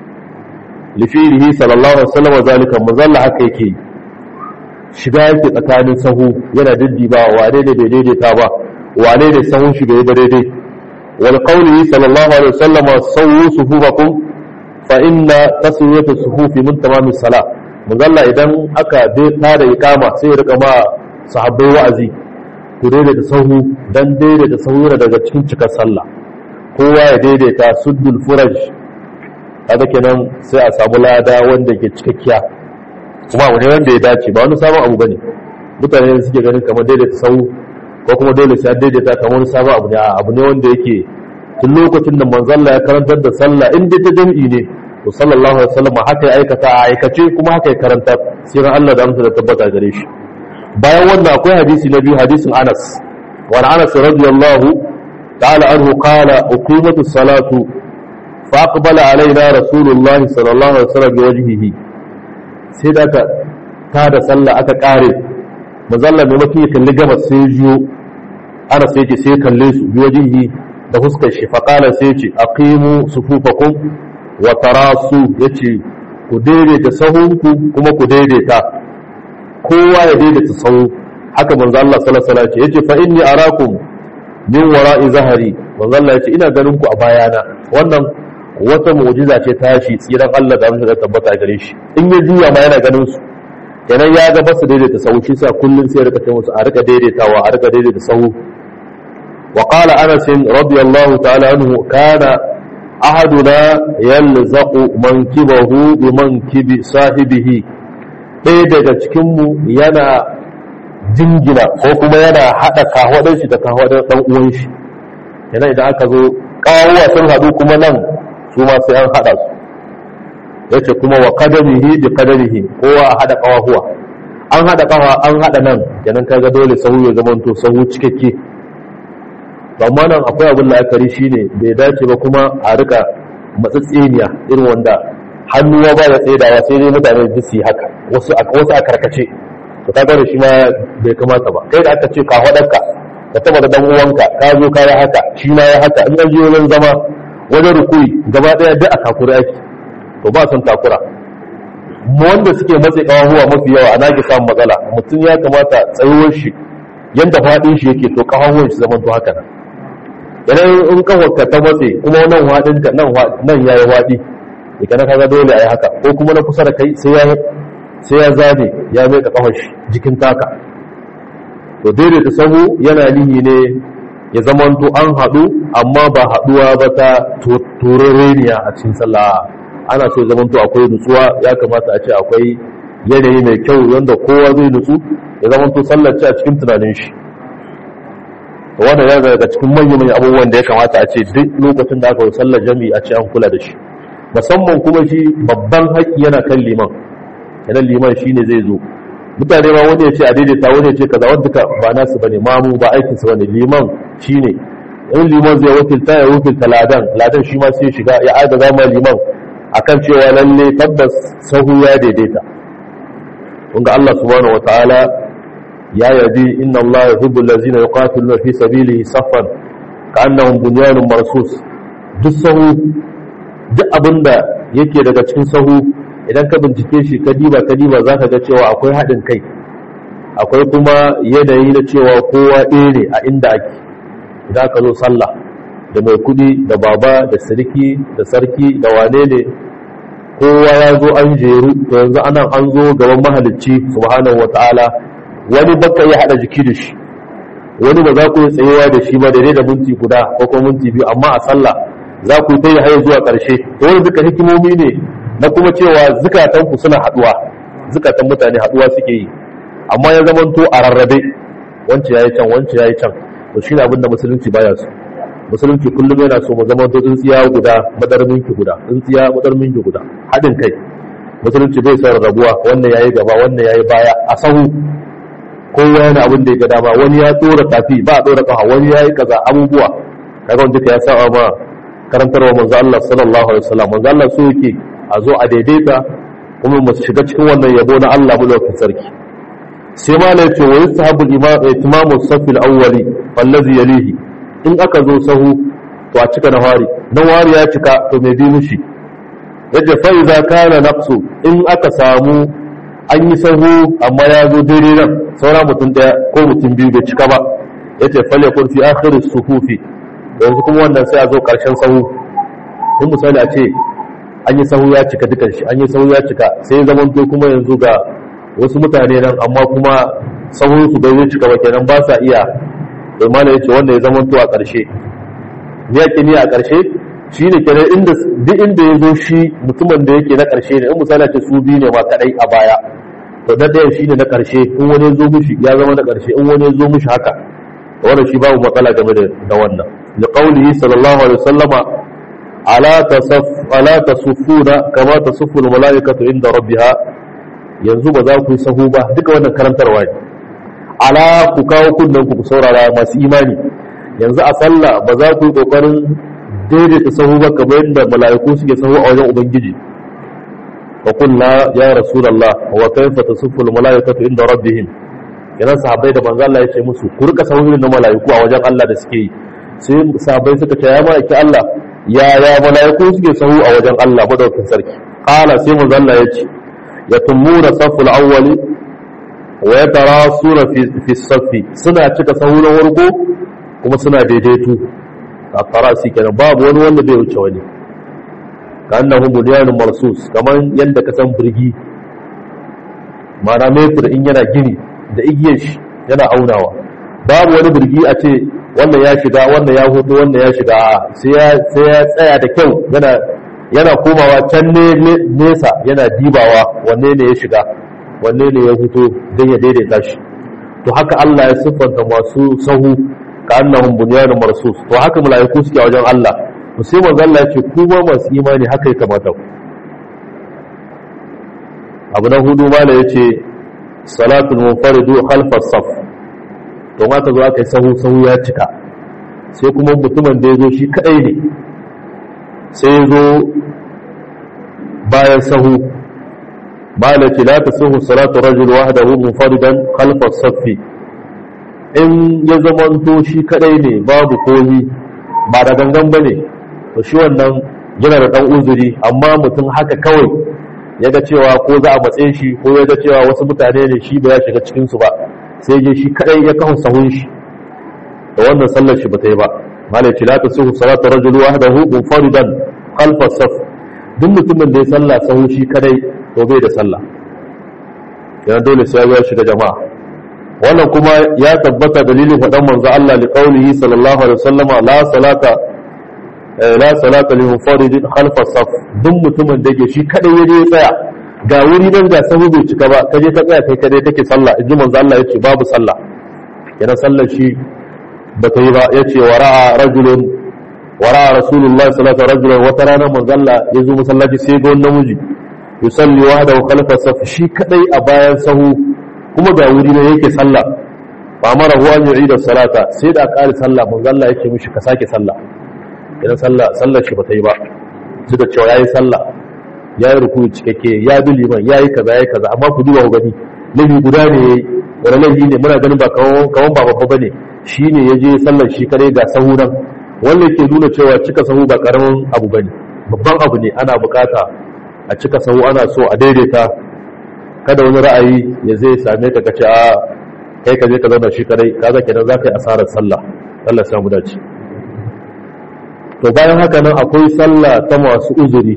lifirihi sallallahu alaihi wasallam zalika muzalla haka yake shiga yake tsakanin sahu yana diddiba wane ne bai daidaita ba wane ne sahun shi bai ba daidai wal qawli sallallahu alaihi wasallam sawu sufufakum fa inna taswiyatu sufufi min tamam as-salah muzalla idan aka dai tada iqama sai ya rika ma sahabbai wa'azi ku daidaita sahu dan daidaita sahu yana daga cikin cikar sallah kowa ya daidaita suddul furaj kaga kenan sai a samu lada wanda ke cikakkiya kuma abu ne wanda ya dace ba wani sabon abu bane mutane suke ganin kamar daidaita sau ko kuma dole sai daidaita kamar wani sabon abu ne abu ne wanda yake tun lokacin da manzalla ya karantar da sallah in dai ta jami'i ne to sallallahu alaihi wasallam haka ya aikata a aikace kuma haka ya karanta sai Allah da amsa da tabbata gare shi bayan wannan akwai hadisi na biyu hadisin Anas wa Anas radiyallahu ta'ala anhu qala uqimatu salatu فأقبل علينا رسول الله صلى الله عليه وسلم بوجهه sai da aka tada sallah aka kare mazalla mai mafi ya kalli gabas sai jiyo ana sai ce sai kalle su biyo jihi da fuskar shi faƙala sai ce aqimu sufufakum wa tarasu yace ku daidaita sahunku kuma ku daidaita kowa ya daidaita sahu haka manzo Allah sallallahu alaihi wasallam yace fa inni arakum min wara'i zahari manzo Allah yace ina ganin ku a bayana wannan wata mu'jiza ce tashi tsiran Allah da amsa da tabbata gare shi in ya juya ma yana ganin su kenan ya ga basu daidaita sahu shi sa kullun sai ya rika musu a rika daidaitawa a rika daidaita sahu وقال أنس رضي الله تعالى عنه كان أحدنا يلزق منكبه بمنكب صاحبه ɗaya daga cikinmu yana jingina ko kuma yana haɗa kahwadar shi da kahwadar ɗan uwan shi yana idan aka zo ƙawuwa sun haɗu kuma nan su ma sai an haɗa su ya ce kuma wa kadarihi bi kadarihi kowa a haɗa ƙawahuwa an haɗa ƙawa an haɗa nan kenan kaga dole sahu ya zama to sahu cikakke amma nan akwai abin la'akari shine bai dace ba kuma a rika matsatseniya irin wanda hannuwa ba ya tsaidawa sai dai mutane da su yi haka wasu a karkace to ka gane shi ma bai kamata ba kai da aka ce ka haɗarka ka taba da dan uwanka ka zo ka yi haka shi ma ya haka in an je wajen zama wajen rukuri gaba ɗaya duk a takura ake to ba son takura wanda suke matse kawahuwa mafi yawa a nage samun matsala mutum ya kamata tsayuwar shi yanda faɗin shi yake to kawahuwan shi zaman to haka nan idan in kawarka ta matse kuma nan waɗin ka nan ya yi waɗi ika na kaga dole a yi haka ko kuma na kusa da kai sai ya sai ya zabe ya mai ka kawar shi jikin taka to daidaita sahu yana nihi ne ya zamanto an haɗu amma ba haɗuwa ba ta turereniya a cikin sallah ana so zamanto akwai nutsuwa ya kamata a ce akwai yanayi mai kyau wanda kowa zai nutsu ya zamanto sallar ce a cikin tunanin shi wannan ya daga cikin manyan manyan abubuwan da ya kamata a ce duk lokacin da aka yi sallar jami'i a ce an kula da shi musamman kuma shi babban haƙƙi yana kan liman idan liman shine zai zo mutane ma wani ya ce a daidaita wani ya ce kaza wanda duka ba nasu bane mamu ba aikin su bane liman shine in liman zai wakilta ya wakilta ladan ladan shi ma sai shiga ya aida zama liman akan cewa lalle tabbas sahu ya daidaita kunga Allah subhanahu wataala ya yabi inna Allah yuhibbu allazina yuqatiluna fi sabilihi saffan ka'annahum bunyanun marsus duk sahu duk abinda yake daga cikin sahu idan ka bincike shi ka diba ka diba zaka ga cewa akwai haɗin kai akwai kuma yanayi na cewa kowa ɗaya ne a inda ake idan ka zo sallah da mai kudi da baba da sarki da sarki da wane ne kowa ya zo an jeru to yanzu anan an zo gaban mahalicci subhanahu wataala wani baka ya hada jiki da shi wani ba za ku yi tsayewa da shi ba da da minti guda ko kuma minti biyu amma a sallah za ku yi ta yi haye zuwa ƙarshe to wani duka hikimomi ne na kuma cewa zukatanku suna haduwa zukatan mutane haduwa suke yi amma ya zamanto a rarrabe wance yayi can wance yayi can to shine abin da musulunci baya so musulunci kullum yana so mu zama tsintsiya guda madarmin ki guda tsintsiya madarmin ki guda hadin kai musulunci bai son rabuwa wannan yayi gaba wannan yayi baya a sahu kowa yana abin da ya ga dama wani ya tsora tafi ba a tsora kafa wani yayi kaza abubuwa kaga wanda ya saba ma karantarwa manzo Allah sallallahu alaihi wasallam manzo Allah so yake a zo a daidaita kuma mu shiga cikin wannan yabo na Allah mulkin sarki sai ma ne ce wa yustahabu itimamu safi al-awwali wallazi yalihi in aka zo sahu to a cika na wari dan wari ya cika to mai bi mushi yadda fa iza kana naqsu in aka samu an yi sahu amma ya zo daidai nan saura mutum daya ko mutum biyu bai cika ba yace fal yakun fi akhir as-sufufi yanzu kuma wannan sai a zo karshen sahu in misali a ce an yi sahu ya cika dukan shi an yi sahu ya cika sai zaman to kuma yanzu ga wasu mutane nan amma kuma sahun su bai cika ba kenan ba sa iya imana yace wanda ya zaman to a ƙarshe ne yake ni a ƙarshe shine kenan inda duk inda ya zo shi mutumin da yake na ƙarshe ne in misali ce su biyu ne ma kadai a baya to da ɗayan shine na ƙarshe in wani ya zo mishi ya zama na ƙarshe in wani ya zo mishi haka wannan shi babu matsala game da wannan liqaulihi sallallahu alaihi wasallama ala tasuffuna kama tasuffu almalaikatu inda rabbiha yanzu ba za ku yi sahu ba duka wannan karantarwa ne ala ku kawo kunnen ku saurara masu imani yanzu a sallah ba za ku yi kokarin daidaita sahu ba kamar yadda mala'iku suke sahu a wajen ubangiji wa kullu ya rasulullah wa kayfa tasuffu almalaikatu inda rabbihim yana sahabbai da manzo Allah ya ce musu ku rika sahu na mala'iku a wajen Allah da suke yi sai sahabbai suka ce ya ma'aiki Allah yaya mala'iku suke sahu a wajen Allah madaukin sarki qala sai manzo Allah ya ce yatumuna saful awwali wa yatarasuna fi fi safi suna cika sahu na warko kuma suna daidaito a tarasi kenan babu wani wanda bai wuce wani ka annahu bunyanun marsus kaman yanda ka san burgi mana metur in yana gini da igiyar shi yana aunawa babu wani burgi a ce wannan ya shiga wannan ya hudu wannan ya shiga sai ya sai ya tsaya da kyau yana yana komawa can ne nesa yana dibawa wanne ne ya shiga wanne ne ya fito don ya daidaita shi to haka Allah ya siffanta masu sahu ka annahum bunyanun marsus to haka mala'iku suke a wajen Allah to sai manzo Allah ya ce ku ma masu imani haka ya kamata ku abu na hudu mala yace salatul munfaridu khalfa saf to ma ta zo aka yi sahu sahu ya cika sai kuma mutumin da ya zo shi kadai ne sai ya zo bayan sahu malaki la tasihu salatu rajul wahdahu munfaridan khalfa as-saffi in ya zamanto shi kadai ne babu komi ba da gangan bane to shi wannan yana da dan uzuri amma mutum haka kawai ya ga cewa ko za a matse shi ko ya ga cewa wasu mutane ne shi ba ya shiga cikin su ba sai je shi kadai ya kawo sahun shi da wannan sallar shi ba ta yi ba malaki la tasihu salatu rajul wahdahu munfaridan khalfa as-saff duk mutumin da ya sallah sahu shi kadai to bai da sallah yana dole sai ya shiga jama'a wannan kuma ya tabbata dalilin faɗan manzo Allah li qaulihi sallallahu alaihi wasallam la salata la salata li munfaridin khalfa saf duk mutumin da yake shi kadai yaje ya tsaya ga wuri nan ga sahu bai cika ba kaje ka tsaya kai kadai take sallah inji manzo Allah yace babu sallah yana sallar shi ba ta yi ba yace wara'a rajulun wara'a rasulullahi sallallahu alaihi wasallam wata rana manzo Allah ya zo masallaci sai ga wani namiji yusalli wahdahu khalfa saf shi kadai a bayan sahu kuma ga wuri ne yake sallah fa amara huwa an yu'ida salata sai da ƙari sallah manzo Allah yake mishi ka sake sallah idan sallah sallar shi bata yi ba suka cewa yayi sallah yayi ruku'u cikakke ya bi liman yayi kaza yayi kaza amma ku duba ku gani lafi guda ne yayi wani laifi ne muna ganin ba kawan kawan ba babba bane shine yaje sallar shi kadai ga sahu nan wanda yake nuna cewa cika sahu ba karamin abu bane babban abu ne ana bukata a cika sahu ana so a daidaita kada wani ra'ayi ya zai same ka kace a kai ka je ka zauna shi kadai kaga kenan za ka yi asarar sallah Allah samu dace to bayan haka nan akwai sallah ta masu uzuri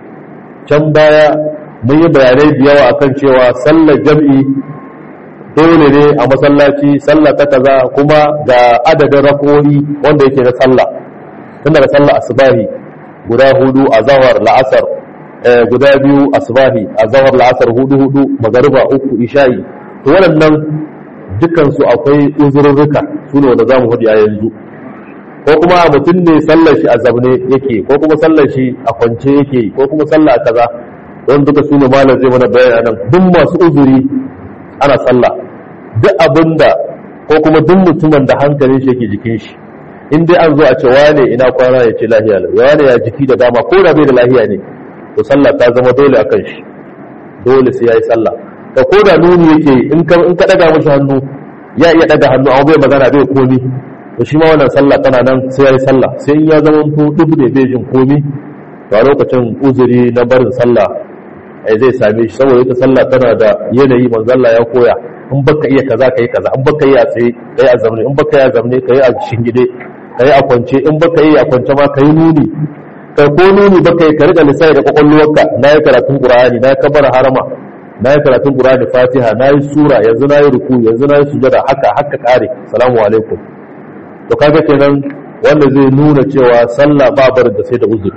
can baya mun yi bayanai da yawa akan cewa sallar jam'i dole ne a masallaci sallah ta kaza kuma ga adadin rako'i wanda yake na sallah tun daga sallah asbahi guda hudu a zawar la'asar guda biyu asbahi a zawar la'asar hudu hudu magariba uku isha'i to waɗannan dukansu akwai uzurruka su ne wanda za mu hudu a yanzu ko kuma mutum ne sallar shi a zabne yake ko kuma sallar shi a kwance yake ko kuma sallah a kaza don duka su ne malar zai mana bayan nan duk masu uzuri ana sallah duk abinda ko kuma duk mutumin da hankalin shi yake jikin shi in dai an zo a ce wane ina kwana ya ce lahiya lau wane ya jiki da dama ko da bai da lahiya ne to sallah ta zama dole a kan shi dole sai ya yi sallah ka ko da nuni yake in ka in ka daga mashi hannu ya iya daga hannu amma bai magana bai komi to shi ma wannan sallah tana nan sai ya yi sallah sai in ya zama to duk ne bai jin komi to a lokacin uzuri na barin sallah ai zai same shi saboda ita sallah tana da yanayi manzo Allah ya koya in baka iya kaza kai kaza in baka iya tsaye kai a zamne in baka iya zamne kai a shingide kai a kwance in baka iya a kwance ma kai nuni kai ko nuni baka yi ka rika lissafi da kwakwalwarka na yi karatun qur'ani na yi kabar harama na yi karatun qur'ani fatiha na yi sura yanzu na yi ruku yanzu na yi sujada haka haka kare salamu alaikum to kaga kenan wanda zai nuna cewa sallah ba barin da sai da uzuri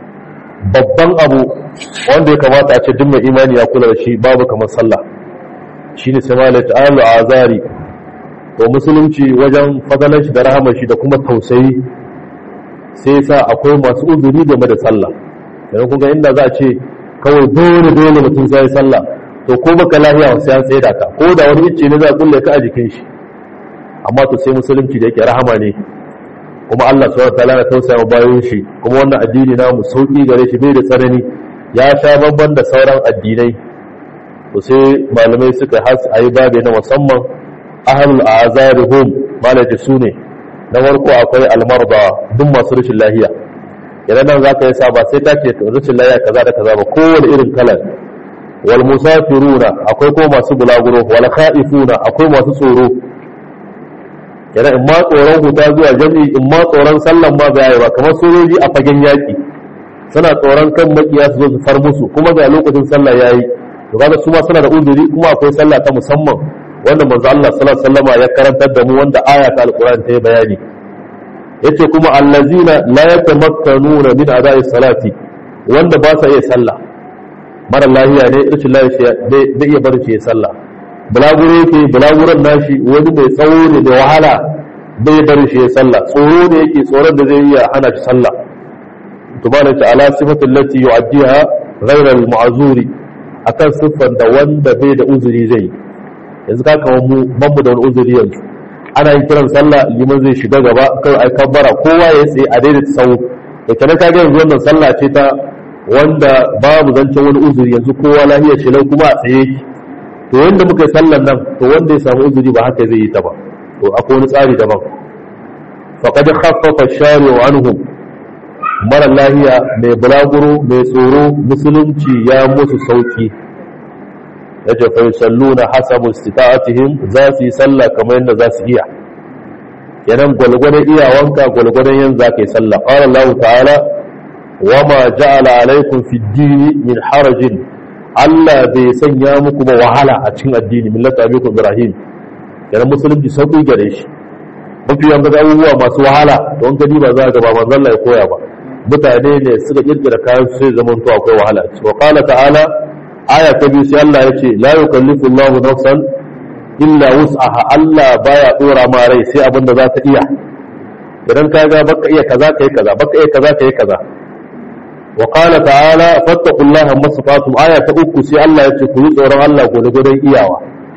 babban abu wanda ya kamata a ce duk mai imani ya kula da shi babu kamar sallah shine sai malai ta'alu azari to musulunci wajen fadalar shi da rahamar shi da kuma tausayi sai sa akwai masu uzuri game da sallah yanzu kun ga inda za a ce kawai dole dole mutum sai ya sallah to ko baka lafiya sai an tsaye da ka ko da wani icce ne za a kulle ka a jikin shi amma to sai musulunci da yake rahama ne kuma Allah subhanahu wataala ya tausaya bayan shi kuma wannan addini namu sauki gare shi bai da tsanani ya sha bamban da sauran addinai to sai malamai suka has ayi babe na musamman ahlul azarihum malaji su ne na farko akwai almarda duk masu rashin lahiya idan nan zaka yi sa ba sai ta ce rashin lahiya kaza da kaza ba kowane irin kalan wal musafiruna akwai ko masu bulaguro wal khaifuna akwai masu tsoro kenan in ma tsoron huta zuwa jami'i in ma tsoron sallan ma ga ba kamar sojoji a fagen yaki suna tsoron kan makiya su zo su far musu kuma ga lokacin sallah yayi to kaga su ma suna da uzuri kuma akwai sallah ta musamman wanda manzo Allah sallallahu alaihi wasallama ya karantar da mu wanda aya ta alqur'ani ta yi bayani yace kuma allazina la yatamakkanuna min ada'i salati wanda ba sa iya sallah mara lahiya ne rashin lafiya bai iya barin shi ya sallah bulaguro yake bulaguron nashi wani mai tsawo ne da wahala bai barin shi ya sallah tsoro ne yake tsoron da zai iya hana shi sallah to ba ta ala sifatin lati yu'addiha ghayra al-ma'zuri akan siffar da wanda bai da uzuri zai yanzu ka kawo mu ban mu da wani uzuri yanzu ana yin kiran sallah liman zai shiga gaba kai ai kabbara kowa ya tsaye a daidaita tsawo da kana ka ga yanzu wannan sallah ce ta wanda babu zancen wani uzuri yanzu kowa lafiya ce lau kuma a tsaye yake to wanda muka yi sallan nan to wanda ya samu uzuri ba haka zai yi ta ba to akwai wani tsari daban faqad khaffafa shari'u anhum mara lahiya mai bulaguro mai tsoro musulunci ya musu sauki yace fa yusalluna hasabu istita'atihim za su yi sallah kamar yadda za su iya kenan gwalgwadon iyawanka gwalgwadon yanzu za ka yi sallah qala Allah ta'ala wama ja'ala alaikum fid dini min harajin Allah bai sanya muku ba wahala a cikin addini millata abikum ibrahim kenan musulunci sauki gare shi mafi yanzu abubuwa masu wahala don gani ba za ga ba manzon Allah ya koya ba mutane ne suka kirkira kayan sai zaman to akwai wahala wa qala ta'ala aya ta biyu sai Allah ya ce la yukallifu Allahu nafsan illa wus'aha Allah baya dora ma rai sai abin da za ta iya idan ka ga baka iya kaza kai kaza baka iya kaza kai kaza wa qala ta'ala fattaqullaha mastata'tum aya ta uku sai Allah ya ce ku yi tsoron Allah gwargwadon iyawa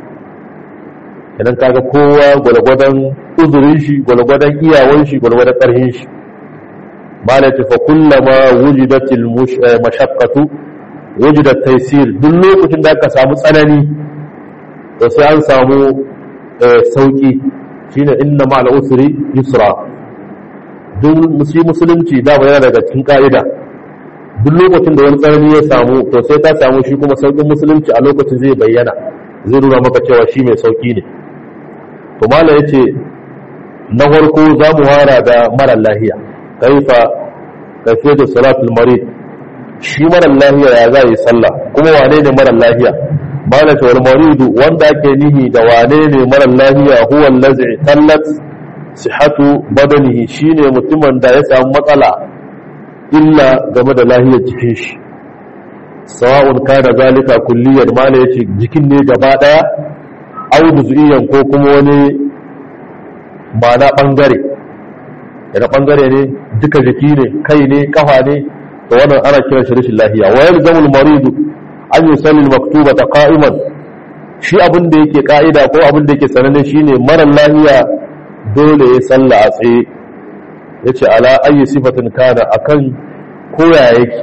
idan ka ga kowa gwargwadon uzurin shi gwargwadon iyawan shi gwargwadon karhin shi malati fa kullama wujidatil mashaqqatu wujidat taysir duk lokacin da aka samu tsanani to sai an samu sauki shine inna ma'al usri yusra duk musulunci da ba yana daga cikin ka'ida duk lokacin da wani tsanani ya samu to sai ta samu shi kuma saukin musulunci a lokacin zai bayyana zai nuna maka cewa shi mai sauki ne to mala yace na farko za mu hara da mara lahiya kaifa kafiyatu salatul marid shi mara lahiya ya za yi sallah kuma wane ne mara lahiya malaka wal maridu wanda ake nihi da wane ne mara lahiya huwa allazi tallat sihhatu badanihi shine mutumin da ya samu matsala illa game da lahiyar jikin shi sawa'un kana zalika kulliyar mala yace jikin ne gaba daya aw juz'iyan ko kuma wani ma'ana bangare daga bangare ne duka jiki ne kai ne kafa ne to wannan ana kiran shi rashin lafiya wa yalzamul maridu an yusalli maktuba ta qa'iman shi abin da yake ka'ida ko abin da yake sananne shine mara lafiya dole ya salla a tsaye yace ala ayi sifatin kana akan koya yake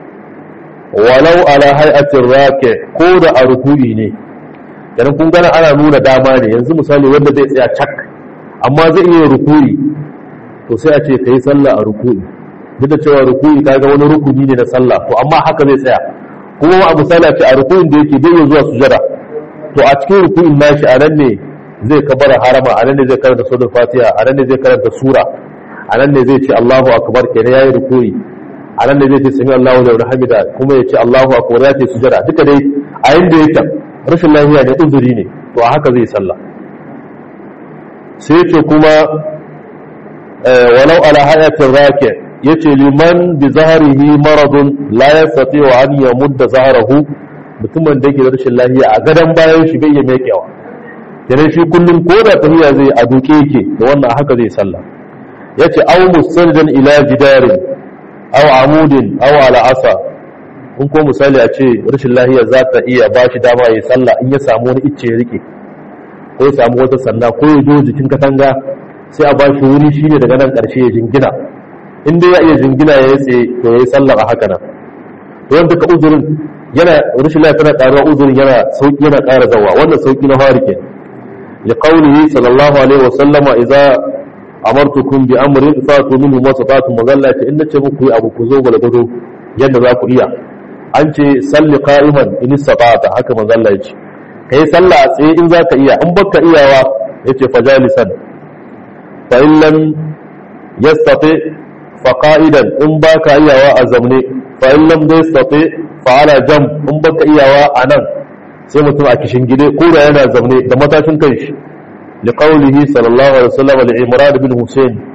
walau ala hay'atir raki ko da a ruku'i ne dan kun gana ana nuna dama ne yanzu misali wanda zai tsaya cak amma zai iya ruku'i to sai a ce kai sallah a ruku'i duk da cewa ruku'i kaga wani rukuni ne na sallah to amma haka zai tsaya kuma a misali a ce a ruku'in da yake bai zuwa sujada to a cikin ruku'in nashi a nan ne zai kabara harama a nan ne zai karanta suratul fatiha a nan ne zai karanta sura a nan ne zai ce Allahu akbar kenan yayi ruku'i a nan ne zai ce sami Allahu liman hamida kuma ya ce Allahu akbar ya ce sujada duka dai a yanda yake rashin lafiya ne uzuri ne to a haka zai sallah sai ce kuma walau ala hayatin raki yace liman bi zahrihi maradun la yastati wa an yamudda zahrahu mutumin da yake da rashin lafiya a gadan bayan shi bai iya mekewa kenan shi kullum ko da tafiya zai a duke yake da wannan haka zai sallah yace aw mustanjan ila jidarin aw amudin aw ala asa in ko misali a ce rashin lafiya za ta iya ba shi dama ya sallah in ya samu wani icce ya rike ko ya samu wata sanda ko ya zo jikin katanga sai a ba shi wuri shine daga nan karshe ya jingina in dai ya iya jingina ya tsaye to ya yi sallah a haka nan to wanda ka uzurin yana rashin lafiya tana karuwa uzurin yana sauki yana ƙara zawa wannan sauki na fari ke li qawlihi sallallahu alaihi wa sallama idza amartukum bi amrin fatu minhu ma sata'tum magalla ce in nace muku yi abu ku zo gwalgwado yadda za ku iya an ce salli qa'iman in sata'ta haka manzo Allah ya ce kai sallah a tsaye in zaka iya in baka iyawa yace fajalisan fa in lam yastati fa qa'idan in baka iyawa a zamne fa in lam yastati fa ala jam in baka iyawa a nan sai mutum a kishin gide ko da yana zamne da matashin kanshi li qawlihi sallallahu alaihi wasallam li imran bin husayn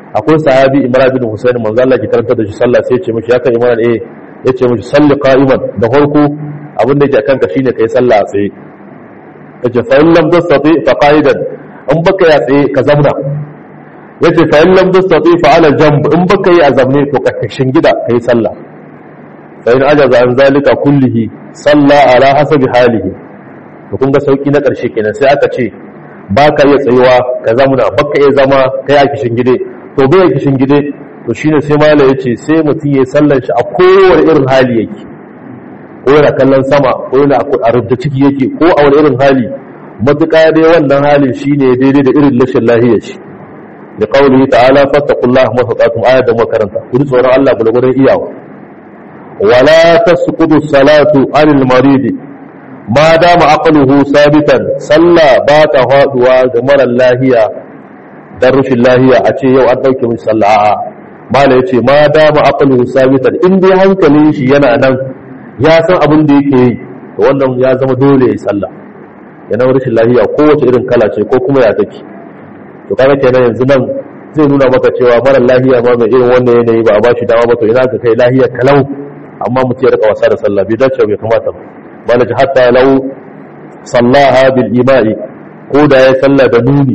akwai sahabi imran bin husayn manzo Allah ki karanta da shi sallah sai ya ce mishi ya kai imran eh ya ce mishi salli qa'iman da farko abin da yake kanka shine kai sallah a tsaye yace fa in lam tastati fa qa'idan in baka ya tsaye ka zamna yace fa in lam tastati fa ala jamb in baka yi a zamne to ka kashin gida kai sallah fa in ajaza an zalika kullihi salla ala hasabi halihi to kun ga sauki na karshe kenan sai aka ce baka iya tsayuwa ka zamna baka iya zama kai a kishin gide to bai kishin gide to shine sai mala yace sai mutum ya sallar shi a kowane irin hali yake ko yana kallon sama ko yana a rubda ciki yake ko a wani irin hali matuƙa dai wannan halin shine daidai da irin rashin lahiyar shi da qaulihi ta'ala fattaqullaha masata'tum ayat da makaranta ku ji tsoron Allah bulgurin iyawa wala tasqutu salatu anil marid ma dama aqluhu sabitan salla ba ta faduwa ga mara lahiya dan rashin lahiya a ce yau an dauke mishi sallah a'a mala yace ma dama aqluhu sabitan in dai hankalin shi yana nan ya san abin da yake yi to wannan ya zama dole ya yi sallah yana rashin lahiya kowace irin kala ce ko kuma ya take to kaga kenan yanzu nan zai nuna maka cewa mara lahiya ma mai irin wannan yanayi ba a bashi dama ba to ina ka kai lahiya kalau amma mutum ya rika wasa da sallah bai dace bai kamata ba bala ji hatta lau sallaha bil ima'i ko da ya sallah da nuni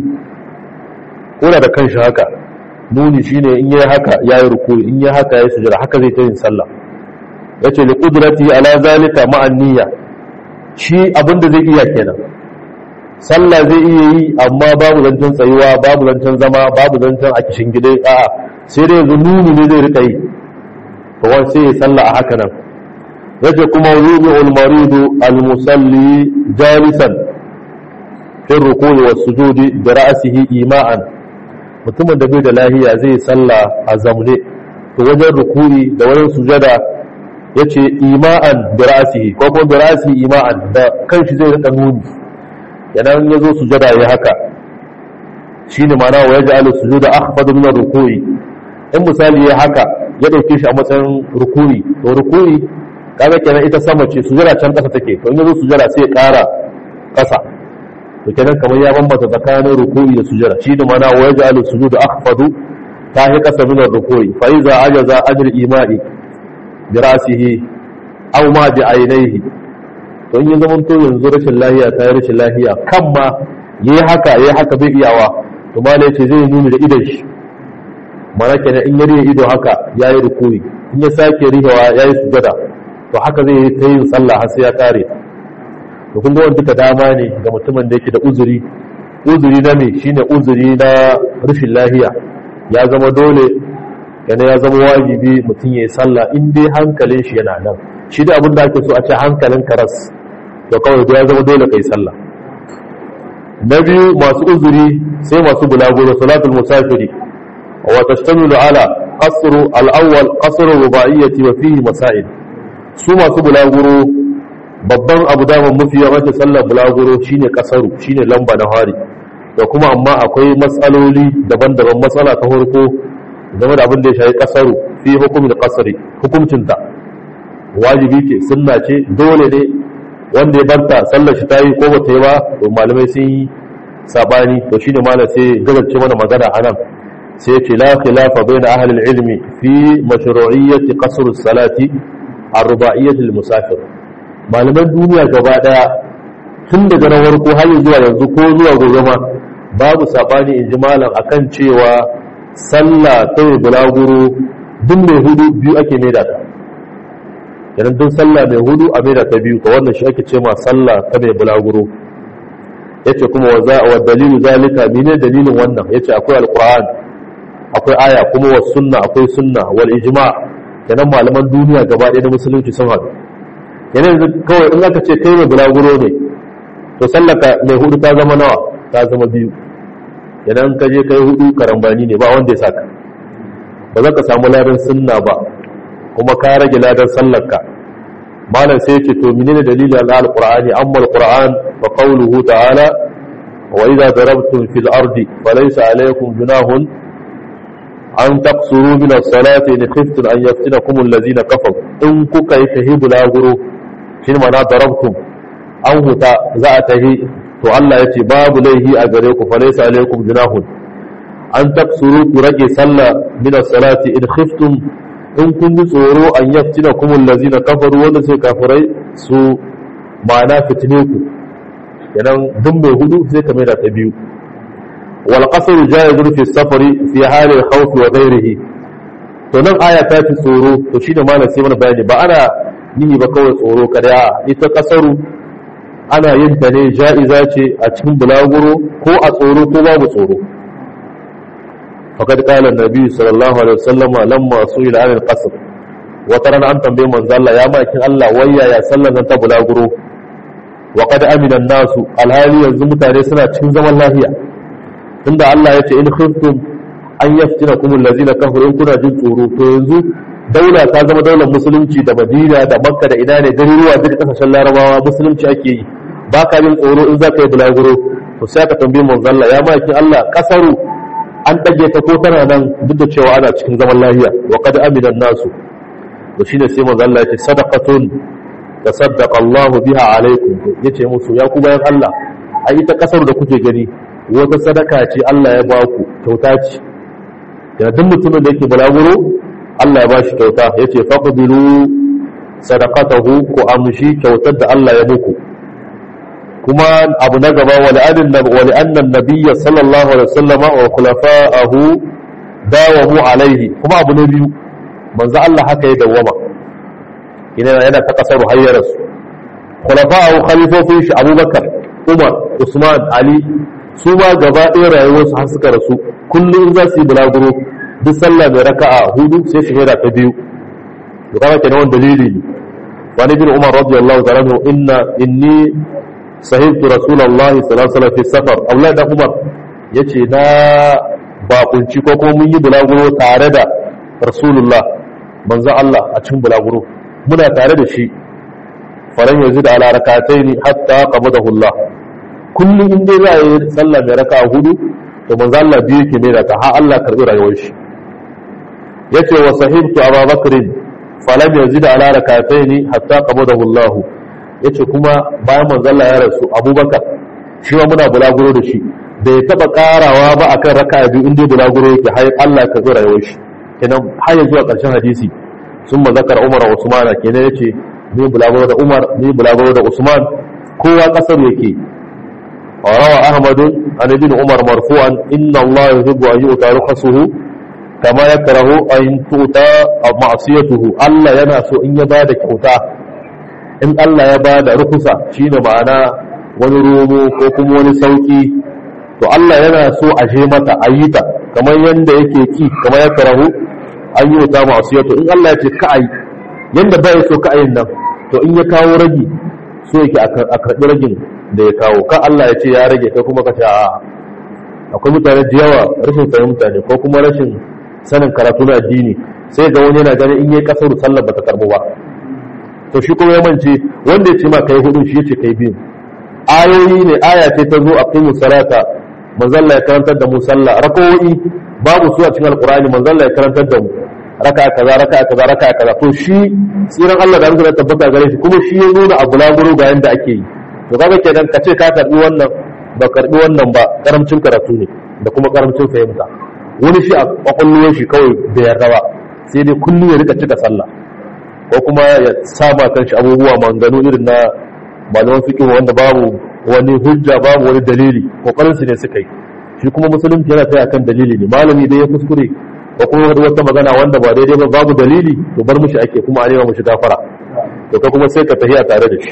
ko da kanshi haka nuni shine in yayi haka yayi ruku in yayi haka yayi sujada haka zai ta yin sallah yace li qudrati ala zalika ma'an niyya shi abinda zai iya kenan sallah zai iya yi amma babu zancen tsayuwa babu zancen zama babu zancen a kishin gida a'a sai dai yanzu nuni ne zai rika yi to wani sai ya sallah a haka nan yace kuma yubi al maridu al musalli jalisan fi ruku'i was sujudi bi ra'sihi ima'an mutumin da bai da lahiya zai sallah a zamne to wajen ruku'i da wajen sujada yace ima'an bi ra'sihi ko kuma bi ra'sihi ima'an da kanshi zai rika nuni idan ya zo sujada ya haka shi ne mana wa ya ji alu sujuda akhfadu min ruku'i in misali ya haka ya dauke shi a matsayin ruku'i to ruku'i kaga kenan ita sama ce sujada can kasa take to in ya zo sujada sai ya kara kasa to kenan kamar ya bambanta tsakanin ruku'i da sujada shi ne mana wa ya ji alu sujuda akhfadu ta hi kasa min ruku'i fa iza ajaza ajr ima'i bi ra'sihi aw ma bi ainihi to in ya zama to yanzu rashin lahiya ta yi rashin lahiya kan ma ya yi haka ya yi haka bai iyawa to ma ce zai nuni da idon shi mana kenan in ya rihe ido haka ya yi rukuri in ya sake rihewa ya yi sujada to haka zai yi ta yin sallah har sai ya kare to kun ga wani duka dama ne ga mutumin da yake da uzuri uzuri na me shine uzuri na rashin lahiya ya zama dole yana ya zama wajibi mutum ya yi sallah in dai hankalin shi yana nan shi da abin da ake so a ce hankalin karas to kawai ya zama dole kai sallah na biyu masu uzuri sai masu bulaguro salatul musafiri wa tashtamilu ala qasru al-awwal qasru ruba'iyyati wa fihi masail su masu bulaguro babban abu da mafi yawan sallar bulaguro shine kasaru shine lamba na hari da kuma amma akwai matsaloli daban-daban matsala ta farko game da abin da ya shafi kasaru fi hukumin kasari hukuncinta wajibi ce sunna ce dole ne wanda ya barta sallar shi ta yi ko bata yi ba to malamai sun yi sabani to shine malam sai gabace mana magana anan sai ce la khilafa baina ahli al-ilmi fi mashru'iyyati qasr as-salati ar-ruba'iyyati lil-musafir malaman duniya gaba daya tun daga na farko har zuwa yanzu ko zuwa gobe ma babu sabani in ji malam akan cewa sallah ta bulaguro duk mai hudu biyu ake maida ta idan duk sallah mai hudu a maida ta biyu ka wannan shi ake ce ma sallah ta mai bulaguro yace kuma wa za wa dalilu zalika mene dalilin wannan yace akwai alquran akwai aya kuma was sunna akwai sunna wal ijma kenan malaman duniya gaba ɗaya na musulunci sun haɗu kenan yanzu kawai in aka ce kai mai bulaguro ne to sallaka mai hudu ta zama nawa ta zama biyu idan ka je kai hudu karambani ne ba wanda ya saka ba za ka samu ladan sunna ba kuma ka rage ladan sallarka malam sai ce to menene dalilin al-qur'ani amma al-qur'an fa qawluhu ta'ala wa idza darabtum fil ardi falaysa alaykum junahun an taqsuru min as-salati in khiftum an yaftinakum alladhina kafaru in kuka yi tahibu laguru shin ma na darabtum an huta za a tahi to Allah ya ce babu laihi a gare ku falaysa alaykum junahun an taksuru ku rage sallah min as-salati in khiftum in kun ji tsoro an yaftina kumul lazina kafaru wanda sai kafirai su ma'ana fitine ku kenan duk mai hudu sai ka mai da ta biyu wal qasru jaizun fi safari fi hali al-khawf wa ghayrihi to nan aya ta ci tsoro to shine malam sai mana bayani ba ana nihi ba kawai tsoro kada ita kasaru ana yin ta ne ja'iza ce a cikin bulaguro ko a tsoro ko babu tsoro faqad qala an-nabi sallallahu alaihi wasallam lamma su'ila 'an al-qasr wa taran an tambaye manzo Allah ya makin Allah wayya ya sallan nan ta bulaguro wa qad amina an-nasu alhali yanzu mutane suna cikin zaman lafiya tunda Allah ya ce in khiftum an yaftinakum allazina kafaru in kuna jin tsoro to yanzu daula ta zama daular musulunci da Madina da Makka da ina ne garuruwa duka kasashen Larabawa musulunci ake yi ba ka jin tsoro in za ka yi bulaguro to sai ka tambayi manzo Allah ya maki Allah kasaru an dage ta ko tana nan duk da cewa ana cikin zaman lafiya wa qad amina nasu to shine sai manzo Allah ya ce sadaqatun tasaddaqa Allah biha alaikum yace musu ya ku bayan Allah ai ita kasar da kuke gani wata sadaka ce Allah ya ba ku kyauta ce yana duk mutumin da yake bulaguro Allah ya ba shi kyauta yace faqbilu sadaqatahu ku amshi kyautar da Allah ya muku kuma abu na gaba wali annan nabiyya sallallahu alaihi wasallam wa khulafa'ahu dawamu alaihi kuma abu na biyu manzo Allah haka ya dawama ina yana ta kasar hayyar su khulafa'ahu khalifofin shi Abubakar Umar Usman Ali su ma gaba ɗaya rayuwarsu har suka rasu kullum za su yi bulaguro duk sallah mai raka'a hudu sai shahada ta biyu to kaga kenan wannan dalili ne wani bin Umar radiyallahu ta'ala inna inni sahibtu rasulullahi sallallahu alaihi wasallam fi safar Abdullah da Umar yace na bakunci ko kuma mun yi bulaguro tare da rasulullah manzo Allah a cikin bulaguro muna tare da shi faran yanzu da ala rakataini hatta qabadahu Allah kullum in dai za a yi sallah mai raka hudu to manzo Allah biyu yake mai ta har Allah karbi rayuwar shi yace wa sahibtu Abu Bakr falam yazid ala rakataini hatta qabadahu Allah yace kuma bayan manzo Allah ya rasu Abubakar shi ma muna bulaguro da shi bai taba karawa ba akan raka biyu in dai bulaguro yake har Allah ya karbi rayuwar shi kenan har zuwa karshen hadisi sun zakar Umar wa Usman kenan yace ni bulaguro da Umar ni bulaguro da Usman kowa kasar yake وروى أحمد عن ابن عمر مرفوعا إن الله يحب أن يؤتى رخصه كما يكره أن تؤتى معصيته الله ينسو إن يباد كوتا إن الله يباد رخصة شين معنا ونرومو كوكم ونسوكي to Allah yana so a je mata a yi ta kamar yadda yake ki kamar ya karahu an yi wuta masu in Allah ya ce ka a yi yadda bai so ka a yin nan to in ya kawo ragi so yake a karɓi ragin da ya kawo kan Allah ya ce ya rage kai kuma ka ce a akwai mutane da yawa rashin fahimta ne ko kuma rashin sanin karatu na addini sai ga wani yana ganin in yi kasar sallar bata karbu ba to shi kuma ya mance wanda ya ce ma kai hudu shi ya ce kai biyu ayoyi ne aya ce ta zo a kai salata manzalla ya karantar da mu sallah rakawoyi babu su a cikin alkurani manzalla ya karantar da mu raka kaza raka kaza raka kaza to shi tsiran Allah da Allah tabbata gare shi kuma shi ya nuna abu laburu ga yanda ake yi to kaga kenan ka ce ka karbi wannan ba karbi wannan ba karamcin karatu ne da kuma karamcin fahimta wani shi a kwakwalwar shi kawai bai yarda ba sai dai kullum ya rika cika sallah ko kuma ya saba kan shi abubuwa manganu irin na malaman fiqh wanda babu wani hujja babu wani dalili kokarin su ne suka yi shi kuma musulunci yana tsaya kan dalili ne malami dai ya kuskure ko kuma wata magana wanda ba daidai ba babu dalili to bar mushi ake kuma a nema mushi gafara to ka kuma sai ka tafiya tare da shi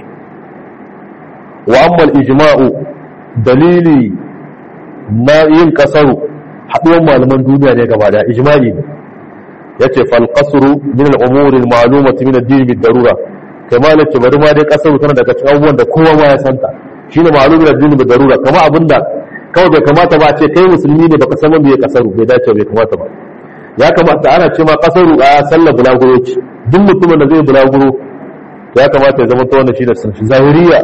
wa amma ijma'u dalili na yin kasaru haɗuwar malaman duniya ne gaba da ijma'i ne yace fal qasru min al umuri al ma'lumati min ad-din bid darura kai malaki bari ma dai kasaru tana daga cikin abubuwan da kowa ma ya santa shine ma'lumin ad-din bid darura kama abinda kawai bai kamata ba a ce kai musulmi ne baka san man bai kasaru bai dace bai kamata ba ya kamata ana ce ma kasaru a sallar bulaguro ce duk mutumin da zai bulaguro ya kamata ya zama ta wannan shi da sunshi zahiriya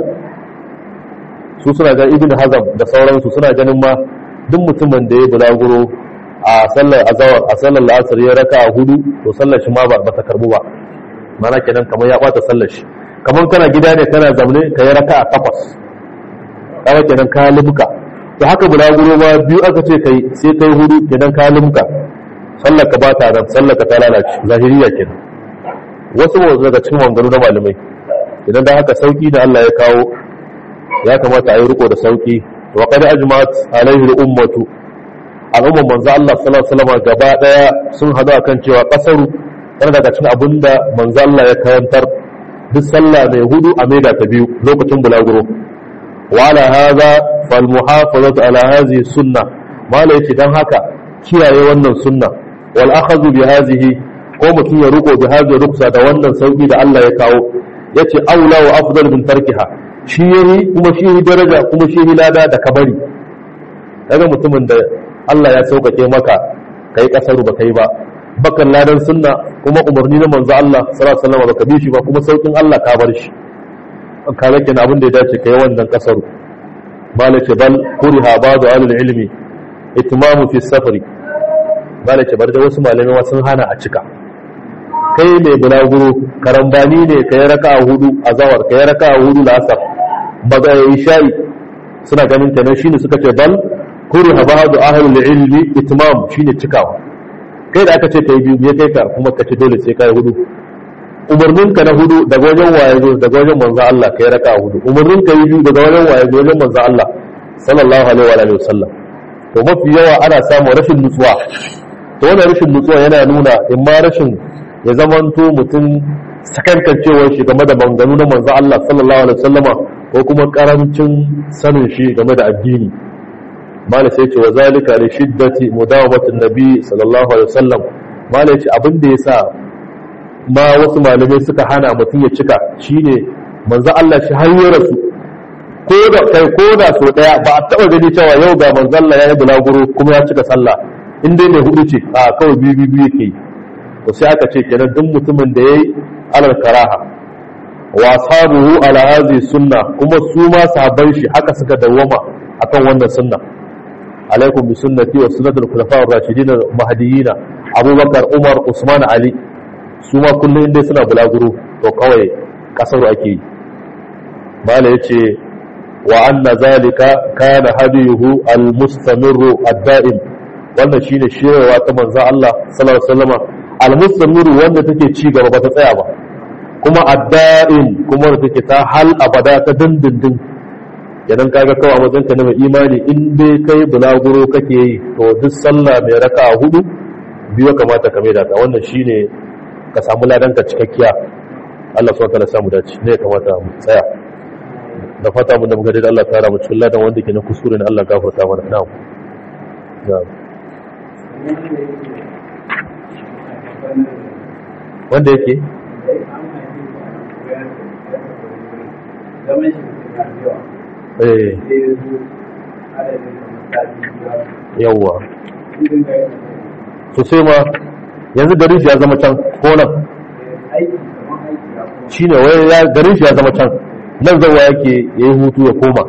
su suna ga ibn hazam da sauransu suna ganin ma duk mutumin da ya bulaguro a sallar azawar a sallar la'asar ya raka a hudu to sallar shi ma ba ta karbu ba mana kenan kamar ya bata sallar shi kamar kana gida ne kana zaune ka yi raka a takwas kawai kenan ka libuka to haka bulaguro ma biyu aka ce kai sai kai hudu kenan ka limka sallar ka ba ta nan sallar ka ta lalace zahiriya kenan wasu ba daga cikin wangaru na malamai idan da haka sauki da Allah ya kawo ya kamata a yi riko da sauki wa qad ajma'at alaihi al-ummatu al'umman manzo Allah sallallahu alaihi wasallam gaba daya sun hadu akan cewa kasaru yana daga cikin abinda manzo Allah ya karantar duk sallah mai hudu a maida ta biyu lokacin bulaguro wa ala hadha fal muhafazatu ala hadhihi sunna mala yace dan haka kiyaye wannan sunna wal akhadhu bi hadhihi ko mutum ya riko bi hadhihi ruksa da wannan sauki da Allah ya kawo yace aula wa afdal min tarkiha shi yayi kuma shi yi daraja kuma shi yi lada da kabari daga mutumin da Allah ya sauƙaƙe maka kai kasaru ba kai ba bakan ladan sunna kuma umarni na manzo Allah sallallahu alaihi wasallam baka bi shi ba kuma saukin Allah ka bar shi ka rake abin da ya dace kai wannan kasaru malace bal kuriha ba'du alil ilmi itmamu fi safari malace bar da wasu malamai sun hana a cika kai mai bulaguro karambani ne kai raka'a hudu azawar kai raka'a hudu lasar baga yayi shayi suna ganin kenan shine suka ce bal kuriha ba'du ahlul ilmi itmam shine cikawa kai da aka ce kai biyu ya kai ka kuma ka ce dole sai kai hudu umarnin ka na hudu daga wajen waye zo daga wajen manzo Allah kai raka hudu umarnin ka yi biyu daga wajen waye zo wajen manzo Allah sallallahu alaihi wa alihi wasallam to mafi yawa ana samun rashin nutsuwa to wannan rashin nutsuwa yana nuna in ma rashin ya zamanto mutum sakankancewar shi game da manganu na manzo Allah sallallahu alaihi wasallama ko kuma karancin sanin shi game da addini mala sai ce wa zalika li shiddati mudawamatin nabi sallallahu alaihi wasallam mala yace abin da yasa ma wasu malamai suka hana mutum ya cika shine manzo Allah shi har ya rasu ko da kai ko da so daya ba a taba gani cewa yau ga manzo Allah ya yi bulaguro kuma ya cika sallah in dai mai hudu ce a kawai biyu biyu biyu yake to sai aka ce kenan duk mutumin da yayi alal karaha wa ashabuhu ala hadhihi sunna kuma su ma sahabban shi haka suka dawwama akan wannan sunna alaikum bi sunnati wa sunnatul khulafa'ir rashidin mahdiyyin abubakar umar usman ali su ma kullum inda suna bulaguro to kawai kasaru ake yi mala yace wa anna zalika kana hadiyuhu almustamirru ad-da'im wannan shine shirewa ta manzon Allah sallallahu alaihi wasallam almustamirru wanda take ci gaba ba ta tsaya ba kuma ad-da'im kuma wanda take ta hal abada ta dindindin idan kaga kawai a wajen ka na mai imani in dai kai bulaguro kake yi to duk sallah mai raka'a hudu biyu kamata ka mai da ta wannan shine ka samu ladanka cikakkiya Allah subhanahu wataala samu dace ne kamata mu tsaya da fata mun da muka da Allah tara mu cikin ladan wanda ke na kuskure ne Allah gafarta mana na'am na'am wanda yake eh yawwa to sai ma yanzu garin shi ya zama can ko nan shi ne wai garin shi ya zama can nan zauwa yake ya yi hutu ya koma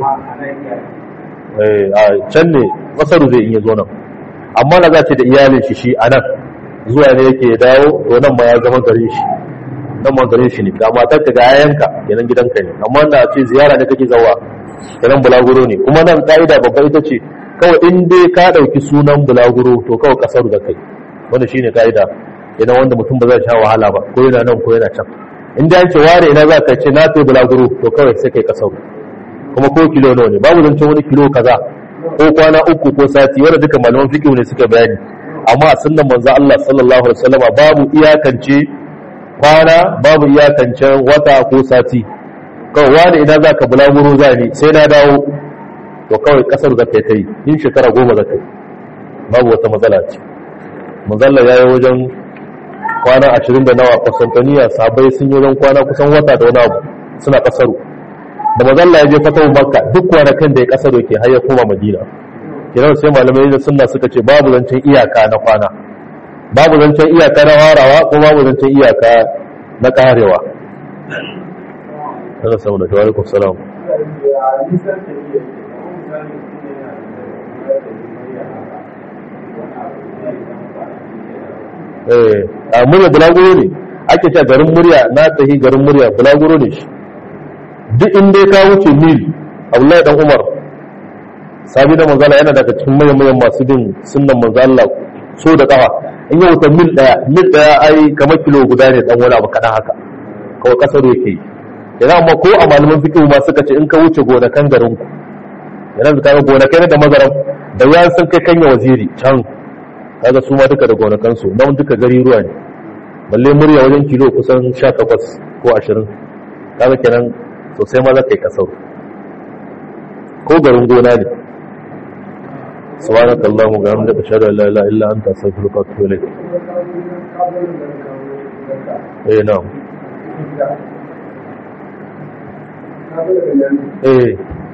a can ne masaru zai iya zo nan amma na za ce da iyalin shi shi a nan zuwa ne yake dawo to nan ma ya zama garin shi nan ma garin shi ne ga matar ka ga yayanka kenan gidanka ne amma da ce ziyara ne kake zawa kenan bulaguro ne kuma nan ka'ida babba ita ce kawai in dai ka ɗauki sunan bulaguro to kawai kasar da kai wanda shine ka'ida idan wanda mutum ba zai sha wahala ba ko yana nan ko yana can in da yanke ware ina za ka ce na to bulaguro to kawai sai kai kasau kuma ko kilo nawa ne babu zancen wani kilo kaza ko kwana uku ko sati wanda duka malaman fiqh ne suka bayani amma a sunnan manzo Allah sallallahu alaihi wasallama babu iyakance kwana babu iyakance wata ko sati kawai wani ina za ka bulaguro za ni sai na dawo to kawai kasar za ka yi ta yi in shekara goma za ka yi babu wata matsala ce manzalla ya yi wajen kwana ashirin da nawa kusantaniya sabai sun yi wajen kwana kusan wata da wani abu suna kasaru da manzalla ya je fatawar makka duk kwanakan da ya kasaru ke har ya koma madina kiran sai malamai da sunna suka ce babu zancen iyaka na kwana babu zancen iyaka na warawa ko babu zancen iyaka na karewa Allah saboda wa alaikum salam a murya bulaguro ne ake cewa garin murya na tahi garin murya bulaguro ne shi duk in dai ka wuce mil abdullahi dan umar sabi da manzala yana daga cikin manyan manyan masu bin sunnan manzala so da kafa in yi wuta mil daya mil daya ai kamar kilo guda ne dan wani abu kaɗan haka kawai kasar yake idan amma ko a malaman fikihu ma suka ce in ka wuce gonakan garin ku idan ka ga gonakai da mazaran da ya san kai kanya waziri can kaga su ma duka da gonakan su nan duka gari ruwa ne balle murya wajen kilo kusan 18 ko 20 kaga kenan sosai ma za ka yi kasar ko garin gona ne سبحانك اللهم وبحمدك اشهد ان لا اله الا انت استغفرك واتوب اليك اي نعم ايه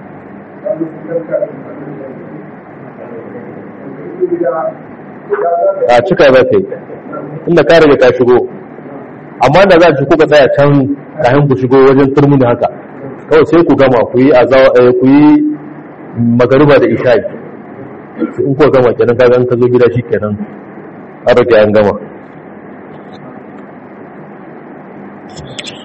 a cika za ka yi inda ka rage ka shigo amma da za ku ka tsaya can kayan ku shigo wajen turmini haka kawai sai ku gama ku yi ku yi magariba da isha'i in kuwa gama kenan kaga ka zo gida shi kenan an rage an gama